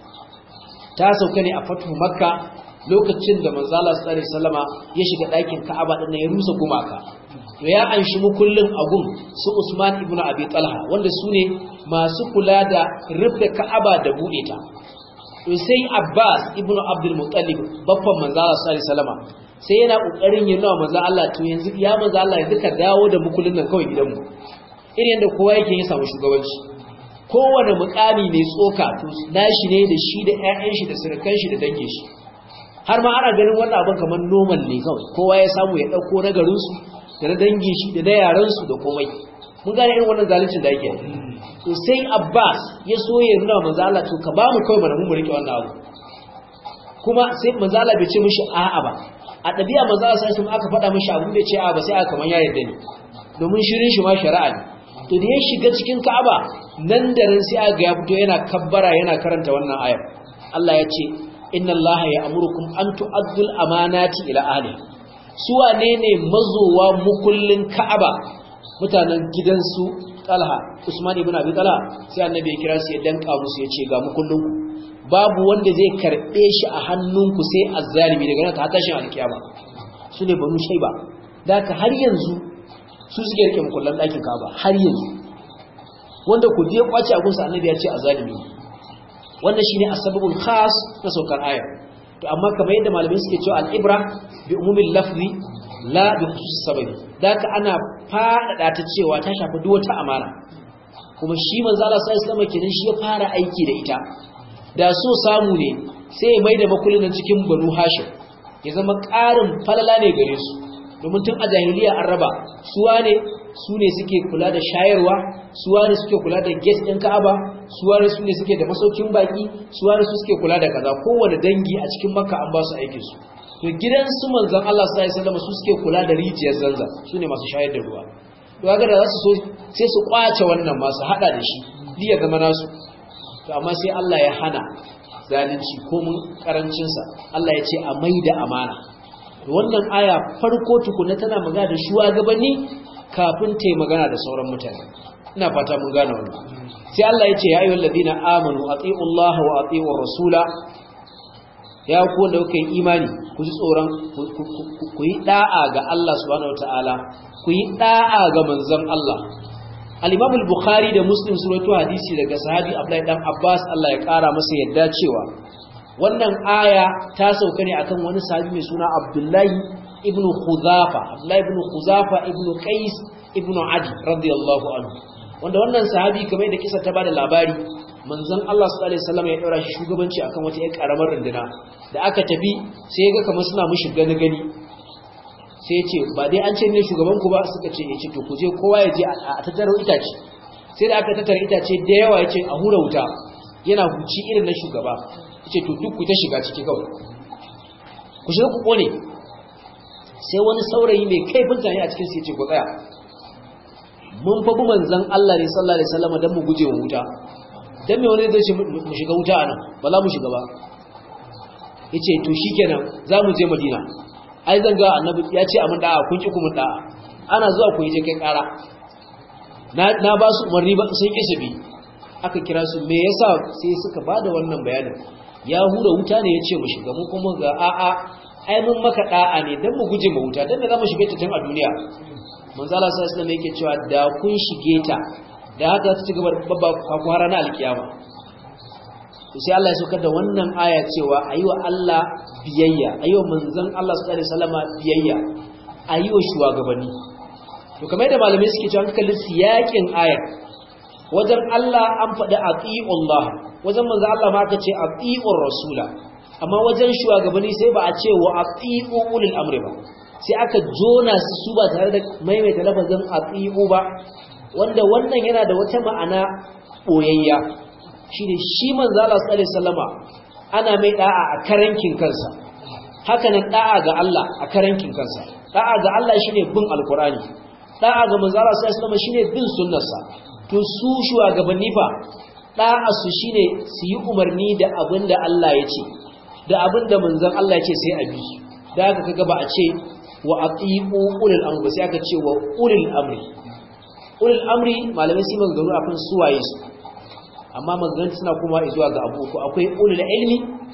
ta sauka ne a fatu makka lokacin da manzo Allah sallallahu alaihi wasallama ya shiga ɗakin Ka'aba din ya rusa gumaka to ya anshi mukullin agun su Usman ibn Abi Talha wanda su ne masu kula da rufe Ka'aba da bude ta to sai Abbas ibn Abdul Muttalib babban manzo Allah sallallahu alaihi wasallama sai yana kokarin yin nawa manzo Allah to yanzu ya manzo Allah yanzu ka dawo da mukullin nan kawai gidanmu irin yadda kowa yake yin samu shugabanci kowane mukami mai tsoka to nashi ne da shi da ƴaƴan shi da surukan shi da dangin shi har ma ana ganin wannan abin kamar normal ne kawai kowa ya samu ya dauko na garin su da na dangin shi da na yaran su da komai mun gane irin wannan zaluncin da yake to sai Abbas ya so ya nuna manzo Allah to ka ba mu kawai mana mu rike wannan abu kuma sai manzo Allah bai ce mishi a'a ba a ɗabi'a manzo Allah sai aka faɗa mishi abu bai ce a'a ba sai aka kaman ya yarda ne domin shirin shi ma shari'a ne to da ya shiga cikin Ka'aba nan da nan sai aga ya fito yana kabbara yana karanta wannan ayar Allah ya ce inna Allah ya'murukum an tu'addul amanati ila ahli su wane ne mazowa mukullin Ka'aba mutanen gidansu Talha Usman ibn Abi Talha sai annabi ya kira su ya danka musu ya ce ga mukullin ku babu wanda zai karbe shi a hannunku sai azzalimi daga nan ta tashin alkiyama su ne banu shaiba da ka har yanzu su suke rike mukullan ɗakin Ka'aba har yanzu wanda ku je kwace a gunsa annabi ya ce azalimi wannan shine asbabul khas na saukar ayar to amma kamar yadda malamai suke cewa al-ibra bi umumil lafzi la bi khusus sababi daka ana fadada ta cewa ta shafi duk wata amana kuma shi manzo Allah sai sama kenan shi ya fara aiki da ita da so samu ne sai ya maida makullin cikin banu hashim ya zama ƙarin falala ne gare su domin tun a jahiliya an raba suwa ne su ne suke kula da shayarwa suwa ne suke kula da gate ɗin ka'aba suwa ne su ne suke da masaukin baki suwa ne su suke kula da kaza kowane dangi a cikin makka an ba su aikin su to gidan su manzon Allah sallallahu alaihi wasallam su suke kula da rijiyar zanza su ne masu shayar da ruwa to kaga da za su so sai su kwace wannan masu hada da shi liya zama nasu to amma sai Allah ya hana zalunci ko mun karancin sa Allah ya ce a maida amana wannan aya farko tukuna tana magana da shugabanni kafin ta magana da sauran mutane ina fata mun gane wannan sai Allah ya ce ya ayyuhal ladina amanu atiiu Allah wa atiiu rasula ya ku wanda kuka yi imani ku ji tsoron ku yi da'a ga Allah subhanahu wataala ku yi da'a ga manzon Allah al-Imam al-Bukhari da Muslim sun rawaito hadisi daga sahabi Abdullahi dan Abbas Allah ya kara masa yadda cewa wannan aya ta sauka ne akan wani sahabi mai suna Abdullahi ibn Khuzafa Abdullahi ibn Khuzafa ibn Qais ibn Adi radiyallahu anhu wanda wannan sahabi kamar da kisa ta bada labari manzon Allah sallallahu alaihi wasallam ya daura shi shugabanci akan wata ƴar karamar runduna da aka tafi sai ya ga kamar suna mushi gani gani sai ya ce ba dai an ce ne shugaban ku ba suka ce ya ce to ku je kowa ya je a tattara itace sai da aka tattara itace da yawa ya ce a hura wuta yana huci irin na shugaba ce to duk ku ta shiga ciki kawai ku shiga ku kone sai wani saurayi mai kaifin tani a cikin sai ce ku tsaya mun fa bi manzon Allah ne sallallahu alaihi wasallam dan mu guje wa wuta dan me wani zai ce mu shiga wuta anan ba za mu shiga ba yace to shikenan za mu je Madina ai zan ga annabi ya ce amin da'a kun ki ku mun da'a ana zuwa ku yi je kai kara na na ba su umarni ba sun ki bi aka kira su me yasa sai suka bada wannan bayanin ya hura wuta ne ya ce mu shiga mu kuma ga a'a ai mun maka da'a ne dan mu guje mu wuta dan da zamu shige ta tun a duniya manzo Allah sallallahu alaihi wasallam yake cewa da kun shige ta da haka ta ci gaba babba ku har na alkiyama sai Allah ya saukar da wannan aya cewa ayiwa Allah biyayya ayiwa manzon Allah sallallahu alaihi wasallam biyayya ayiwa shugabanni to kamar da malamai suke cewa kallon siyakin ayar wajen Allah an faɗi ati'ullah wajen manzo Allah ma aka ce ati'ur rasula amma wajen shugabanni sai ba a ce wa ati'u ulil amri ba sai aka jona su su ba tare da maimaita lafazin ati'u ba wanda wannan yana da wata ma'ana boyayya shine shi manzo Allah sallallahu alaihi wasallama ana mai da'a a karankin kansa haka nan da'a ga Allah a karankin kansa da'a ga Allah shine bin alqur'ani da'a ga manzo Allah sallallahu alaihi wasallama shine bin sunnarsa to su shugabanni fa da'a su shine su yi umarni da abinda Allah ya ce da abinda manzon Allah ya ce sai a bi da haka kaga ba a ce wa atiu ulul amri sai aka ce wa ulul amri ulul amri malamai sai maganganu akan suwaye su amma maganganu suna kuma zuwa ga abu uku akwai ulul ilmi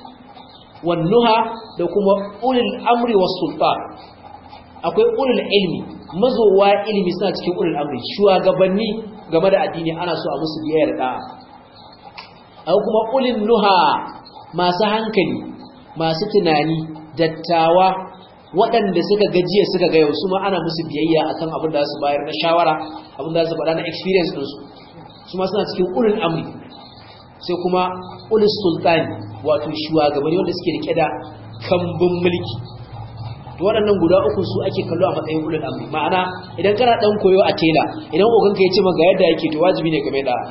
wan nuha da kuma ulul amri was sultan akwai ulul ilmi mazowa ilimi suna cikin ulul amri shugabanni game da addini ana so a musu biyayya da da'a akwai kuma ulul nuha masu hankali masu tunani dattawa waɗanda suka gajiya suka ga yau su ma ana musu biyayya akan abin da su bayar na shawara abin da su faɗa na experience ɗinsu su ma suna cikin ulul amri sai kuma ulul sultani wato shugabanni wanda suke rike da kambun mulki to waɗannan guda uku su ake kallo a matsayin ulul amri ma'ana idan kana dan koyo a tela idan oganka ya ce maka yadda yake to wajibi ne game da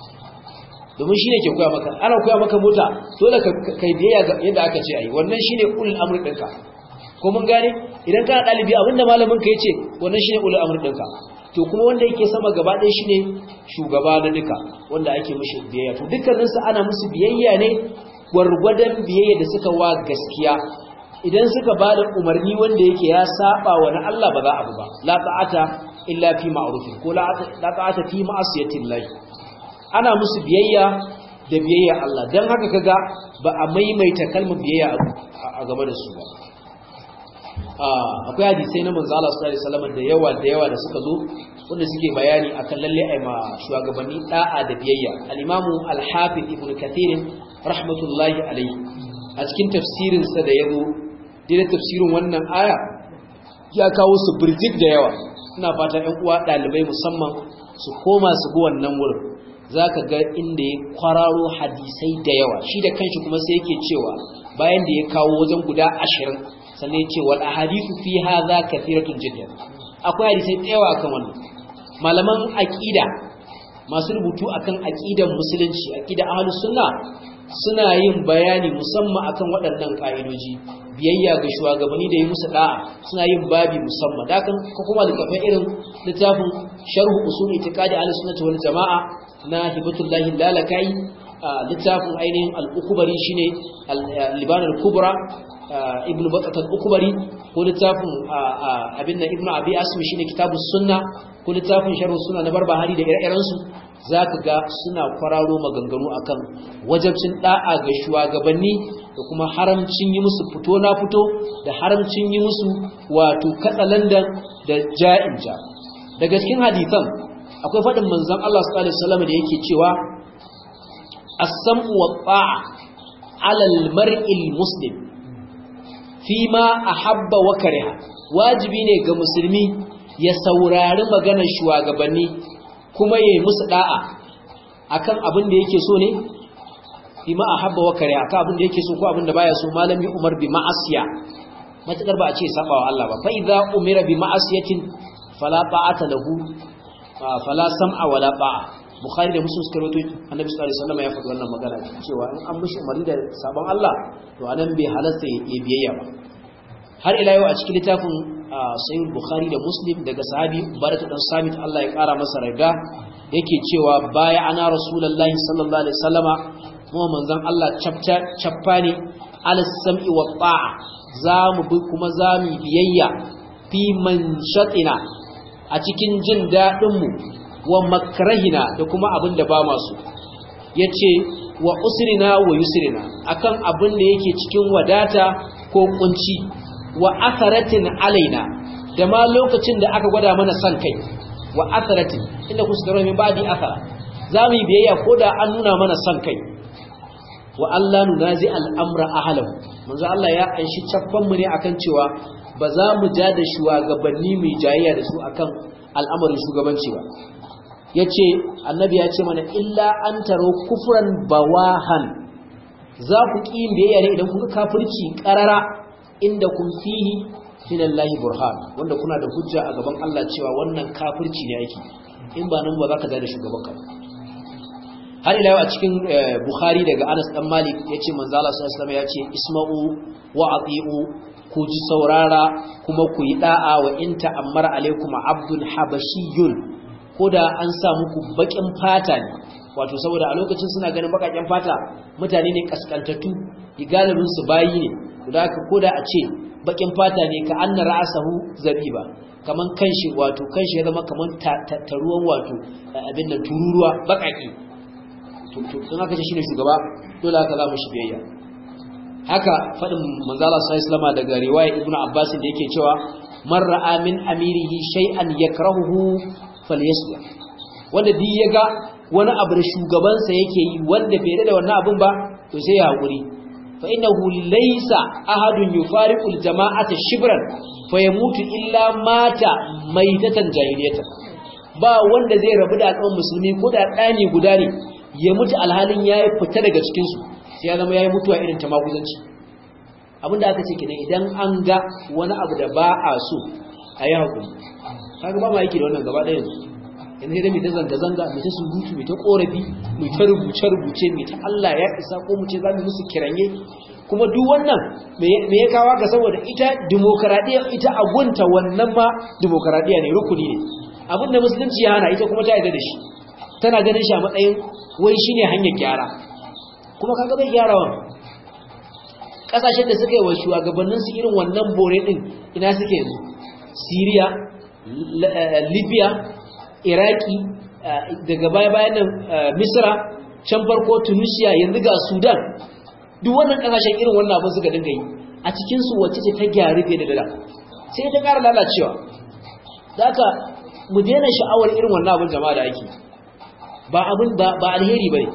domin shi ne ke koya maka ana koya maka mota dole ka kai biyayya ga yadda aka ce ayi wannan shine ulul amri ɗinka ko mun gane idan kana ɗalibi abinda malamin ka yace wannan shine ulul amri ɗinka to kuma wanda yake sama gaba ɗaya shine shugaba na duka wanda ake mishi biyayya to dukkaninsu ana musu biyayya ne gwargwadon biyayya da suka wa gaskiya idan suka ba da umarni wanda yake ya saba wa na Allah ba za a bu ba la ta'ata illa fi ma'rufin ko la ta'ata fi ma'asiyatin lahi ana musu biyayya da biyayya Allah dan haka kaga ba a maimaita kalmar biyayya a game da su ba akwai hadisai na manzo Allah sallallahu alaihi wasallam da yawa da yawa da suka zo wanda suke bayani akan lalle ai ma shugabanni da'a da biyayya al-imamu al-hafiz ibn kathir rahmatullahi alaihi a cikin tafsirin sa da yazo da tafsirin wannan aya ya kawo su birjik da yawa ina fata ƴan uwa dalibai musamman su koma su bi wannan wurin zaka ga inda ya kwararo hadisai da yawa shi da kanshi kuma sai yake cewa bayan da ya kawo wajen guda ashirin sannan ya ce wal ahadithu fi hadha kathiratun jiddan akwai hadisai da yawa akan wannan malaman aqida masu rubutu akan aqidan musulunci aqida ahlus sunna suna yin bayani musamman akan waɗannan ka'idoji biyayya ga shugabanni da yi musu da'a suna yin babi musamman da kan ko kuma littafin irin littafin sharh usul itiqadi ahlus sunnah wal jamaa na hibatullahi lalakai littafin ainihin al-ukbari shine al-liban al-kubra ibn batat al-ukbari ko littafin abin nan ibn abi asmi shine kitabus sunna ko littafin sharh sunna na barbahari da ire-iren su zaka ga suna kwararo maganganu akan wajabcin da'a ga shugabanni da kuma haramcin yi musu fito na fito da haramcin yi musu wato katsalandan da ja'inja daga cikin hadisan akwai faɗin manzon Allah sallallahu alaihi wasallam da yake cewa as-sam'u wat-ta'a 'ala al-mar'i al-muslim fima ahabba wa kariha wajibi ne ga musulmi ya saurari maganar shugabanni kuma yayi musu da'a akan abin da yake so ne fima ahabba wa kariha akan abin da yake so ko abin da baya so malami Umar bi ma'asiya matakar ba a ce sabawa Allah ba fa idza umira bi ma'asiyatin fala ta'ata lahu fala sam'a wala ta'a bukhari da muslim suka rawaito annabi sallallahu alaihi wasallam ya faɗi wannan magana cewa in an mishi umarni da sabon Allah to anan bai halasta ya biyayya ba har ila yau a cikin littafin sahih bukhari da muslim daga sahabi baratu dan samit Allah ya kara masa raga yake cewa baya ana rasulullahi sallallahu alaihi wasallama mu manzon Allah chapta chappani ala sam'i wa ta'a za mu bi kuma za mu biyayya fi manshatina a cikin jin dadin mu wa makrahina da kuma abin da ba masu yace wa usrina wa yusrina akan abin da yake cikin wadata ko kunci wa atharatin alaina da ma lokacin da aka gwada mana san kai wa atharatin inda ku suka min badi athara za mu yi biyayya ko da an nuna mana san kai wa Allah nunazi al'amra ahlahu manzo Allah ya anshi caffan mu ne akan cewa ba za mu ja da shugabanni mai jayayya da su akan al'amarin shugabanci ba yace annabi ya ce mana illa an taro kufran bawahan za ku ƙi yin biyayya ne idan kun ga kafirci ƙarara inda kun fihi min Allah burhan wanda kuna da hujja a gaban Allah cewa wannan kafirci ne yake in ba nan ba za ka da shugaban ka har ila yau a cikin Bukhari daga Anas dan Malik yace manzo Allah sallallahu alaihi wasallam yace isma'u wa ati'u ku ji saurara kuma ku yi da'a wa in ta'ammara alaikum abdul habashiyun koda an sa muku bakin fata ne wato saboda a lokacin suna ganin bakaken fata mutane ne kaskantattu galibin su bayi ne da haka koda a ce bakin fata ne ka anna ra'asahu zabiba kaman kanshi wato kanshi ya zama kaman taruwan wato abin nan tururuwa bakaki to to dan haka shine shugaba dole haka za mu shi biyayya haka fadin manzala sallallahu alaihi daga riwaya ibnu abbas da yake cewa man ra'a min amirihi shay'an yakrahuhu falyasbir wanda duk yaga wani abu da shugabansa yake yi wanda bai da wannan abun ba to sai ya hakuri fa innahu laysa ahadun yufariqul jama'ata shibran fayamutu illa mata maitatan jahiliyatan ba wanda zai rabu da al'ummar musulmi ko da ɗani guda ne ya mutu alhalin yayi fita daga cikin su sai ya zama yayi mutuwa irin ta maguzanci abinda aka ce kenan idan an ga wani abu da ba a so a yi hakuri kaga ba ma yake da wannan gaba ɗaya yanzu yanzu sai dai mai ta zanga-zanga mai ta surutu mai ta korafi mai ta rubuce-rubuce mai ta Allah ya isa ko mu ce za mu musu kiranye kuma duk wannan me ya kawo ga saboda ita demokaradiyya ita agunta wannan ma demokaradiyya ne rukuni ne abin da musulunci ya hana ita kuma ta yarda da shi tana ganin shi a matsayin wai shine hanyar gyara kuma kaga bai gyara wa kasashen da suka yi wa shugabannin su irin wannan bore din ina suke yanzu Syria Libya iraki daga baya-bayan nan misra can farko tunisia yanzu ga sudan duk wannan kasashen irin wannan abin suka dinga yi a cikinsu wacce ce ta gyari fiye da dala sai ta ƙara lalacewa za ka mu daina sha'awar irin wannan abin jama'a da ake ba abin ba alheri ba ne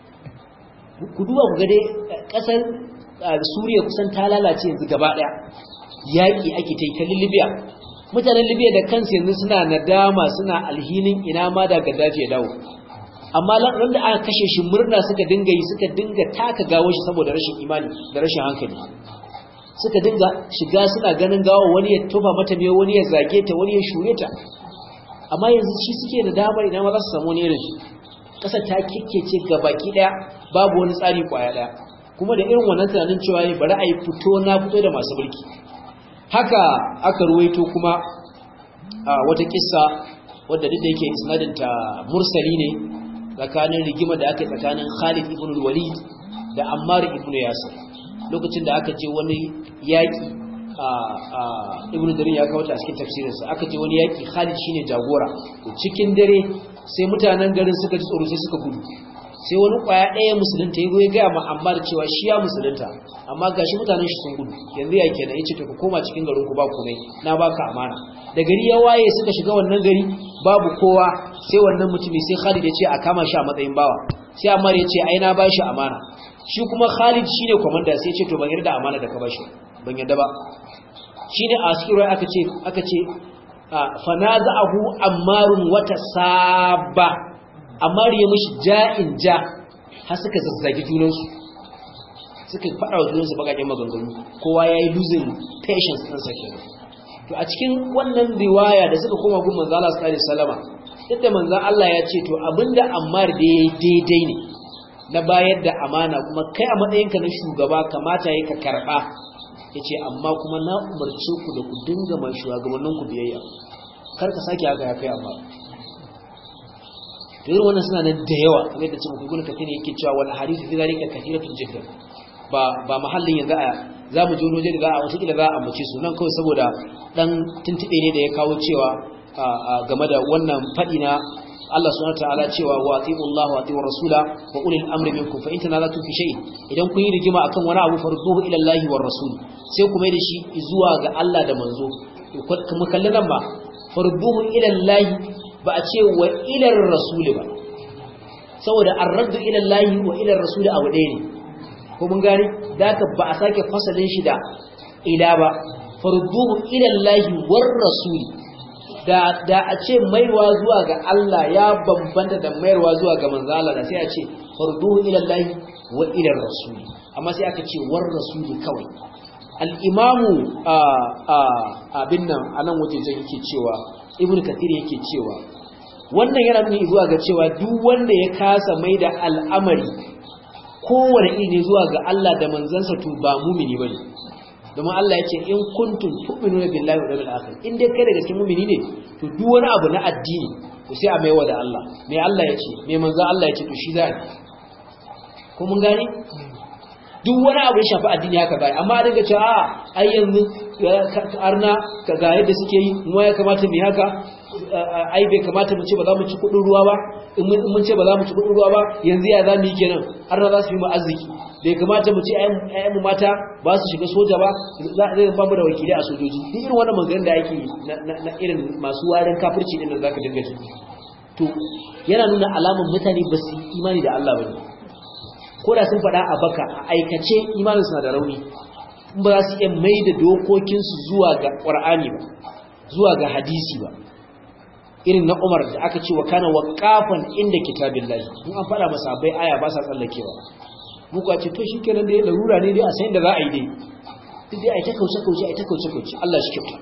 ku duba ku gade ƙasar suriya kusan ta lalace yanzu gaba ɗaya yaƙi ake ta yi ta libya mutanen libya da kansu yanzu suna nadama suna alhinin ina ma da gaddafi ya dawo amma ran da aka kashe shi murna suka dinga yi suka dinga taka gawo shi saboda rashin imani da rashin hankali suka dinga shiga suna ganin gawo wani ya tofa mata ne wani ya zage ta wani ya shure ta amma yanzu shi suke da damar ina ma za su samu wani irin shi ƙasar ta kikkece ga baki ɗaya babu wani tsari kwaya ɗaya kuma da irin wannan tunanin cewa ne bari a yi fito na fito da masu mulki haka aka ruwaito kuma a wata kissa wadda duk da yake isnadinta mursali ne tsakanin rigima da aka yi tsakanin Khalid ibn al-Walid da Ammar ibn Yasir lokacin da aka je wani yaki a ibn Darin ya kawo ta a cikin tafsirinsa aka je wani yaki Khalid shine jagora cikin dare sai mutanen garin suka ji tsoro sai suka gudu sai wani kwaya ɗaya musulunta ya goyi gaya ma Ammar cewa shi ya musulunta amma gashi mutanen shi sun gudu yanzu ya kenan yace to ka koma cikin garin ku ba komai na baka amana da gari ya waye suka shiga wannan gari babu kowa sai wannan mutumi sai Khalid ya ce a kama shi a matsayin bawa sai Ammar ya ce ai na bashi amana shi kuma Khalid shine komanda sai ya ce to ban yarda amana da ka bashi ban yarda ba shine a cikin rai aka ce aka ce fanaza'ahu ammarun wata saba amma ya mishi ja'in ja har suka zazzagi junansu suka faɗa wa junansu bakaƙen maganganu kowa ya yi losing patience ɗansa kenan to a cikin wannan riwaya da suka koma gun manzo Allah sallallahu alaihi wasallama yadda manzo Allah ya ce to abinda Ammar da yayi daidai ne na bayar da amana kuma kai a matsayinka na shugaba kamata yayi ka karba yace amma kuma na umarce ku da ku dinga mai shugabannin ku biyayya kar ka sake haka ya kai amma to irin wannan suna nan da yawa kamar yadda cikin gugun kafin yake cewa wal hadithu fi zalika kathiratun jiddan ba ba mahallin yanzu a za mu ji wani waje da za a wasu kila za a ambace su nan kawai saboda dan tuntube ne da ya kawo cewa game da wannan faɗi na Allah subhanahu wataala cewa wa atiiu Allah wa atiiu rasula wa ulil amri minkum fa in tanazatu fi shay'in idan kun yi rigima akan wani abu farduhu ila Allah wa rasul sai ku mai da shi zuwa ga Allah da manzo kuma kallon nan ba farduhu ila Allah ba a ce wa ila rasul ba saboda ar-raddu ila Allah wa ila rasul abu ɗaya ne ko mun gane da ba a sake fasalin shi da ila ba farduhu ila Allah war rasul da da a ce maiwa zuwa ga Allah ya bambanta da maiwa zuwa ga manzo Allah da sai a ce farduhu ila Allah wa ila rasul amma sai aka ce war rasul kawai al-imamu abin nan anan wajen yake cewa ibn kathir yake cewa wannan yana nuni zuwa ga cewa duk wanda ya kasa mai da al'amari kowane iri ne zuwa ga Allah da manzansa to ba mumini bane domin Allah ya ce in kuntum tu'minuna billahi wal yawmil akhir in dai kai da gaske mumini ne to duk wani abu na addini to sai a maiwa da Allah mai Allah ya ce mai manzon Allah ya ce to shi za a ko mun gane duk wani abu ya shafi addini haka bai amma a dinga cewa a ai yanzu arna ka ga yadda suke yi mu ya kamata mu haka ai bai kamata mu ce ba za mu ci kudin ruwa ba in mun ce ba za mu ci kudin ruwa ba yanzu ya za mu yi kenan arna za su yi mu arziki bai kamata mu ce ayyanmu mata ba su shiga soja ba zai ba mu da wakilai a sojoji duk irin wannan maganganun da ake na irin masu warin kafirci din da zaka dinga ji to yana nuna alamun mutane ba su imani da Allah ba ne ko da sun faɗa a baka a aikace imanin suna da rauni in ba za su iya mai da dokokinsu zuwa ga ƙwar'ani ba zuwa ga hadisi ba irin na umar da aka ce wa kana waƙafan inda kitabin lahi in an faɗa masa bai aya ba sa tsallakewa muku a ce to shi kenan dai larura ne dai a sayin da za a yi dai duk dai a yi ta kauce-kauce a yi ta kauce-kauce Allah shi kyauta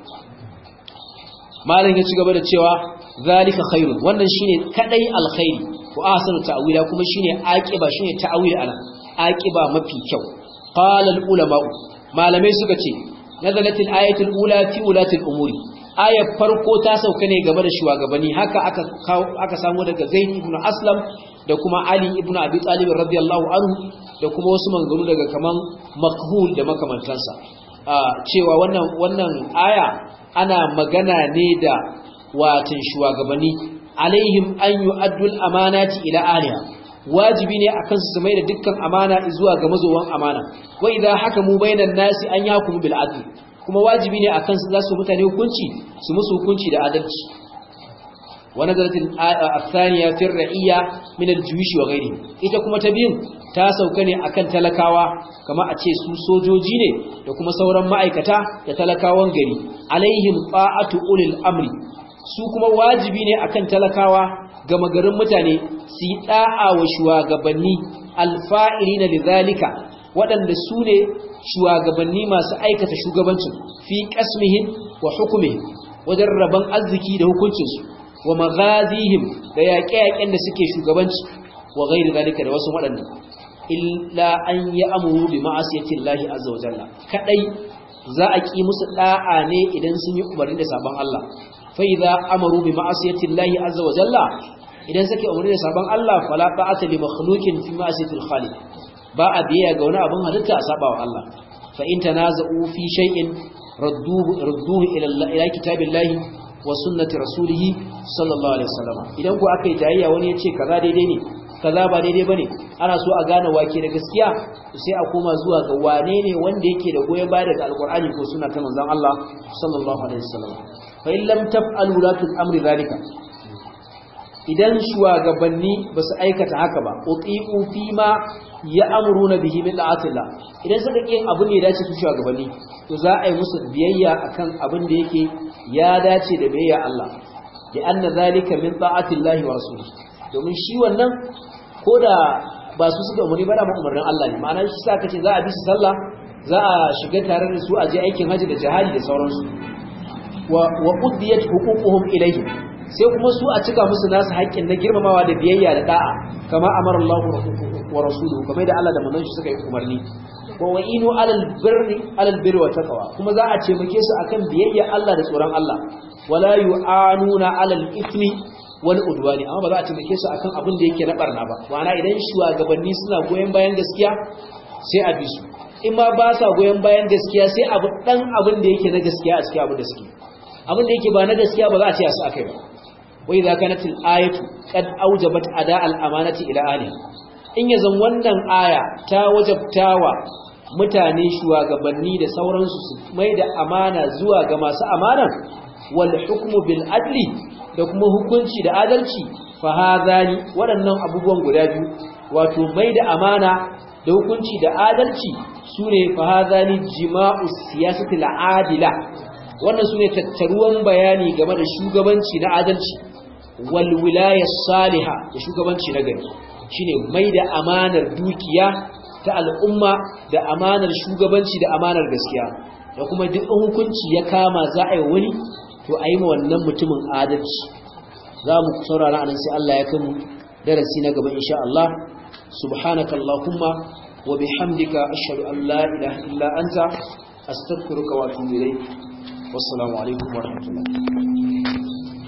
malam ya ci gaba da cewa zalika khairun wannan shine kadai alkhairi wa ahsanu ta'wila kuma shine aqiba shine ta'wil ana aqiba mafi kyau qala ulama malamai suka ce nazalatil ayatul ula fi ulatil umuri ayar farko ta sauka ne game da shugabanni haka aka aka samu daga zaid ibn aslam da kuma ali ibn abi talib radiyallahu anhu da kuma wasu manzuru daga kaman makhul da makamantansa cewa wannan wannan aya ana magana ne da watan shugabanni alaihim an yu'addu al-amanati ila ahliha wajibi ne akan su mai da dukkan amana zuwa ga mazowan amana wa idha hakamu bainan nasi an yakumu bil adl kuma wajibi ne akan su zasu mutane hukunci su musu hukunci da adalci wa nazalat al-thaniya fi ar-ra'iyya min al-juyush wa ghayrihi ita kuma ta biyun ta sauka ne akan talakawa kama a ce su sojoji ne da kuma sauran ma'aikata da talakawan gari alaihim ta'atu ulil amri su kuma wajibi ne akan talakawa ga magarin mutane su yi da'a wa shugabanni alfa'ilina lidhalika waɗanda su ne shugabanni masu aikata shugabancin fi qasmihim wa hukmihim wajen rabon arziki da hukuncinsu wa maghazihim da yaƙe-yaƙen da suke shugabanci wa ghairi zalika da wasu waɗanda illa an yi amuru bi ma'asiyatin lahi azza wa jalla kadai za a ki musu da'a ne idan sun yi umarni da sabon Allah fa idza amaru bi ma'asiyatin lahi azza wa jalla idan suke umarni da sabon Allah fala ta'ata li makhluqin fi ma'asiyatil khaliq ba a biya ga wani abin halitta a sabawa Allah fa in tanaza'u fi shay'in radduhu radduhu ila ila kitabillahi wa sunnati rasulihi sallallahu alaihi wasallam idan ku aka yi tayayya wani ya ce kaza daidai ne kaza ba daidai bane ana so a gane wake da gaskiya sai a koma zuwa ga wane ne wanda yake da goyen baya daga alqur'ani ko sunna ta manzon Allah sallallahu alaihi wasallam fa in lam taf'alu la amri zalika idan shugabanni ba su aikata haka ba uti'u fi ma ya'muruna bihi min da'atillah idan suka yin abu ne ya dace su shugabanni to za a yi musu biyayya akan abin da yake ya dace da biyayya Allah da anna zalika min da'atillahi wa rasulihi domin shi wannan ko da ba su suka umarni ba da umarnin Allah ne ma'ana shi sa kace za a bi su sallah za a shiga tare da su a je aikin haji da jihadi da sauransu wa wa qudiyat huququhum ilayhi sai kuma su a cika musu nasu haƙƙin na girmamawa da biyayya da da'a kama amara Allah wa rasuluhu kamar da Allah da manzon shi suka yi umarni wa wa'inu alal birri alal birri wa taqwa kuma za a ce muke su akan biyayya Allah da tsoron Allah wala yu'anuna alal ithmi wani udwani amma ba za a taimake su akan abin da yake na barna ba ma'ana idan shugabanni suna goyon bayan gaskiya sai a bi su in ma ba sa goyon bayan gaskiya sai abu dan abin da yake na gaskiya a cikin abin da suke abin da yake ba na gaskiya ba za a ce a su akai ba wa idza kanat al ayatu qad awjabat ada al amanati ila ali in yazan wannan aya ta wajabtawa mutane shugabanni da sauransu su mai da amana zuwa ga masu amana wal hukmu bil adli da kuma hukunci da adalci fa hadani waɗannan abubuwan guda biyu wato mai da amana da hukunci da adalci sune fa hadani jima'u siyasati al-adila wannan sune tattaruwan bayani game da shugabanci na adalci wal wilaya salihah da shugabanci na gari shine mai da amanar dukiya ta al'umma da amanar shugabanci da amanar gaskiya da kuma duk hukunci ya kama za a yi wani to a yi ma wannan mutumin adalci za mu saurara anan sai Allah ya kai mu darasi na gaba insha Allah subhanaka allahumma wa bihamdika ashhadu an la ilaha illa anta astaghfiruka wa atubu ilayk wassalamu alaikum wa rahmatullahi